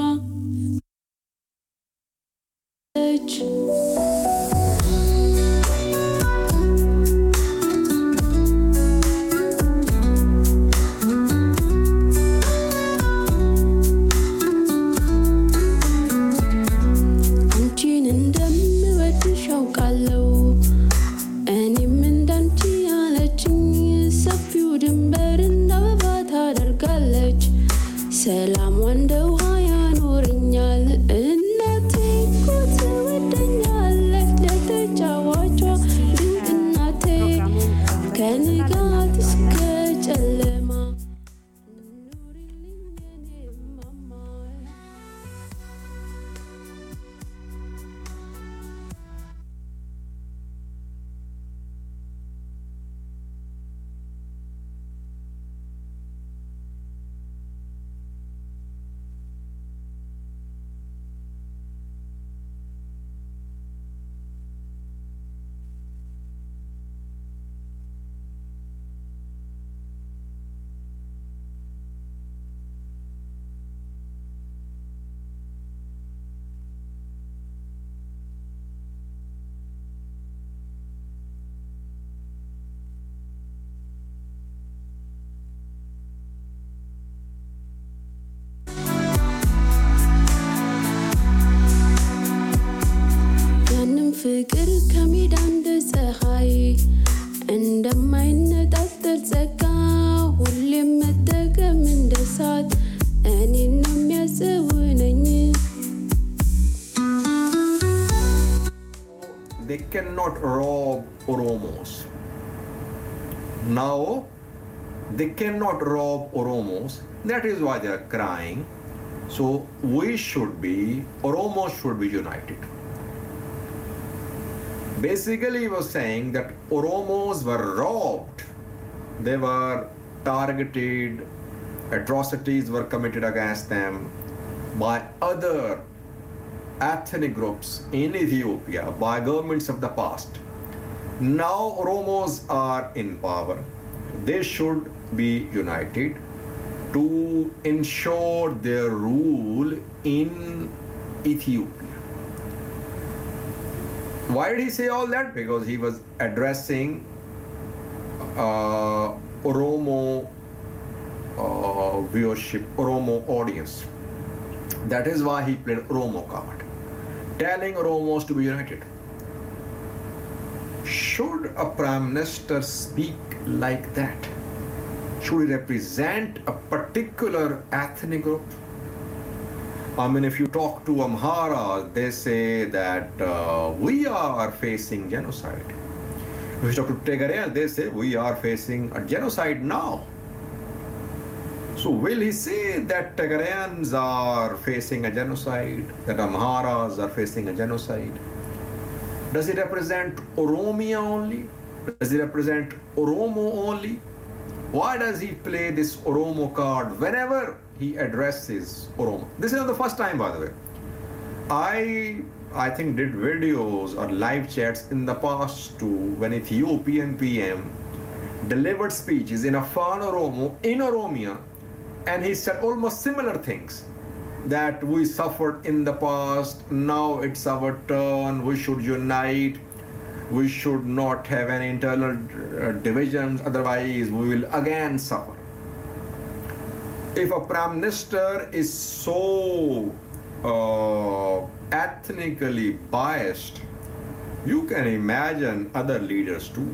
አንቺን እንደምወድሽ አውቃለሁ እኔም እንዳንቺ ያለችኝ ሰፊው ድንበር እንደ አበባ ታደርጋለች ሰላም እንደ ውሃ ያኖረኛል እናቴ እኮ ትወደኛለች ለተጫዋቿ ድንቅ እናቴ ከንጋት እስከ ጨለማ ያንም ፍቅር ከሜዳ እንደ ፀሐይ እንደማይነጣጠር ጸጋ ሁሌም መጠቀም እንደ ሳት እኔን ነው የሚያጽውነኝ They cannot rob Oromos. Now, they cannot rob Oromos. That is why they are crying. So, we should be, Oromos should be united. Basically, he was saying that Oromos were robbed. They were targeted, atrocities were committed against them by other ethnic groups in Ethiopia by governments of the past. Now Oromos are in power. They should be united to ensure their rule in Ethiopia. Why did he say all that? Because he was addressing uh, Oromo uh, viewership, Oromo audience. That is why he played Oromo card, telling Oromos to be united. Should a prime minister speak like that? Should he represent a particular ethnic group? I mean, if you talk to Amhara, they say that uh, we are facing genocide. If you talk to Tigray, they say we are facing a genocide now. So will he say that Tigrayans are facing a genocide, that Amharas are facing a genocide? Does he represent Oromia only? Does he represent Oromo only? Why does he play this Oromo card whenever he addresses Oromo? This is not the first time, by the way. I I think did videos or live chats in the past too when Ethiopian PM delivered speeches in Afan Oromo in Oromia and he said almost similar things that we suffered in the past now it's our turn we should unite we should not have any internal uh, divisions otherwise we will again suffer if a prime minister is so uh, ethnically biased you can imagine other leaders too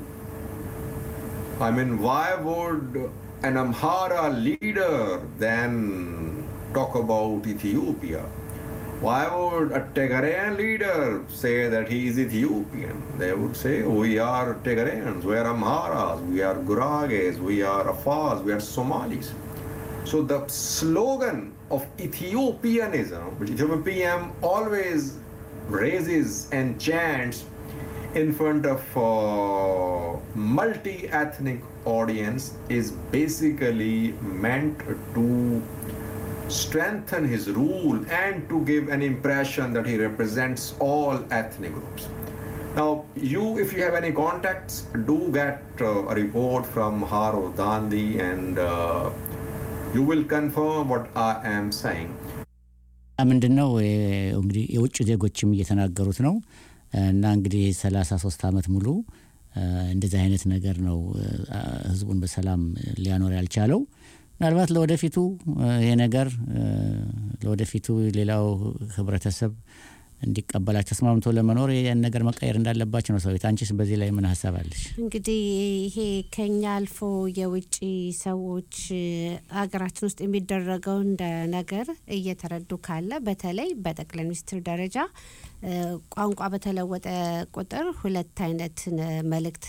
i mean why would an amhara leader then talk about Ethiopia. Why would a Tigrayan leader say that he is Ethiopian? They would say, we are Tigrayans, we are Amharas, we are Gurages, we are Afars, we are Somalis. So the slogan of Ethiopianism, which Ethiopian PM always raises and chants in front of uh, multi-ethnic audience is basically meant to strengthen his rule and to give an impression that he represents all ethnic groups. Now, you, if you have any contacts, do get uh, a report from Haro Dandi and uh, you will confirm what I am saying. ምንድን ነው እንግዲህ የውጭ ዜጎችም እየተናገሩት ነው እና እንግዲህ ሰላሳ ሶስት አመት ሙሉ እንደዚህ አይነት ነገር ነው ህዝቡን በሰላም ሊያኖር ያልቻለው። ምናልባት ለወደፊቱ ይሄ ነገር ለወደፊቱ ሌላው ህብረተሰብ እንዲቀበላቸው ተስማምቶ ለመኖር ያን ነገር መቀየር እንዳለባቸው ነው ሰዊት። አንቺስ በዚህ ላይ ምን ሀሳብ አለሽ? እንግዲህ ይሄ ከኛ አልፎ የውጭ ሰዎች ሀገራችን ውስጥ የሚደረገው እንደ ነገር እየተረዱ ካለ በተለይ በጠቅላይ ሚኒስትር ደረጃ ቋንቋ በተለወጠ ቁጥር ሁለት አይነት መልእክት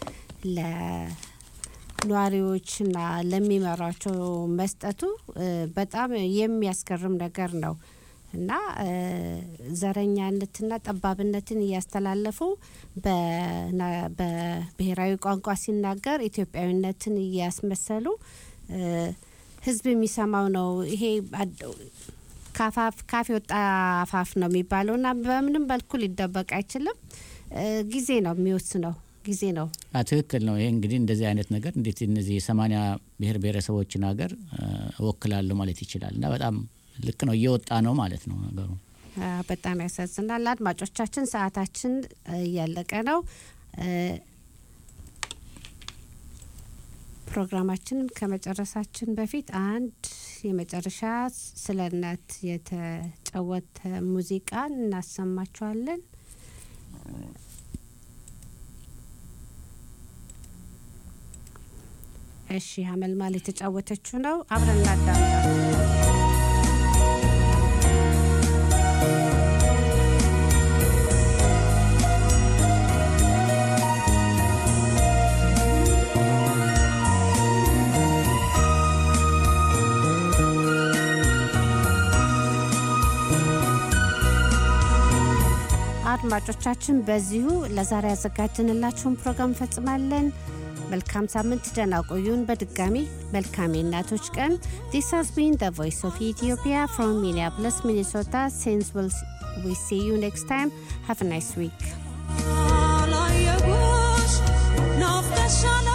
ለነዋሪዎችና ለሚመሯቸው መስጠቱ በጣም የሚያስገርም ነገር ነው እና ዘረኛነትና ጠባብነትን እያስተላለፉ በብሔራዊ ቋንቋ ሲናገር ኢትዮጵያዊነትን እያስመሰሉ ህዝብ የሚሰማው ነው። ይሄ ካፍ የወጣ አፋፍ ነው የሚባለው እና በምንም በልኩ ሊደበቅ አይችልም። ጊዜ ነው የሚወስነው ጊዜ ነው። ትክክል ነው። ይሄ እንግዲህ እንደዚህ አይነት ነገር እንዴት እነዚህ የሰማኒያ ብሔር ብሔረሰቦችን ሀገር እወክላለሁ ማለት ይችላል እና በጣም ልክ ነው፣ እየወጣ ነው ማለት ነው ነገሩ። በጣም ያሳዝናል። አድማጮቻችን ሰዓታችን እያለቀ ነው። ፕሮግራማችንን ከመጨረሳችን በፊት አንድ የመጨረሻ ስለ እናት የተጫወተ ሙዚቃን እናሰማችኋለን። እሺ፣ ሀመልማል የተጫወተችው ነው። አብረን እናዳምጣለን። አድማጮቻችን በዚሁ ለዛሬ ያዘጋጅንላችሁን ፕሮግራም እንፈጽማለን። መልካም ሳምንት፣ ደህና ቆዩን። በድጋሚ መልካም የእናቶች ቀን። ዲስ ሃዝ ቢን ዘ ቮይስ ኦፍ ኢትዮጵያ ፍሮም ሚኒያፖሊስ ሚኒሶታ ሲንስ ዊ ሲ ዩ ኔክስት ታይም ሃቭ ናይስ ዊክ አላየሁሽ ናፍቀሻል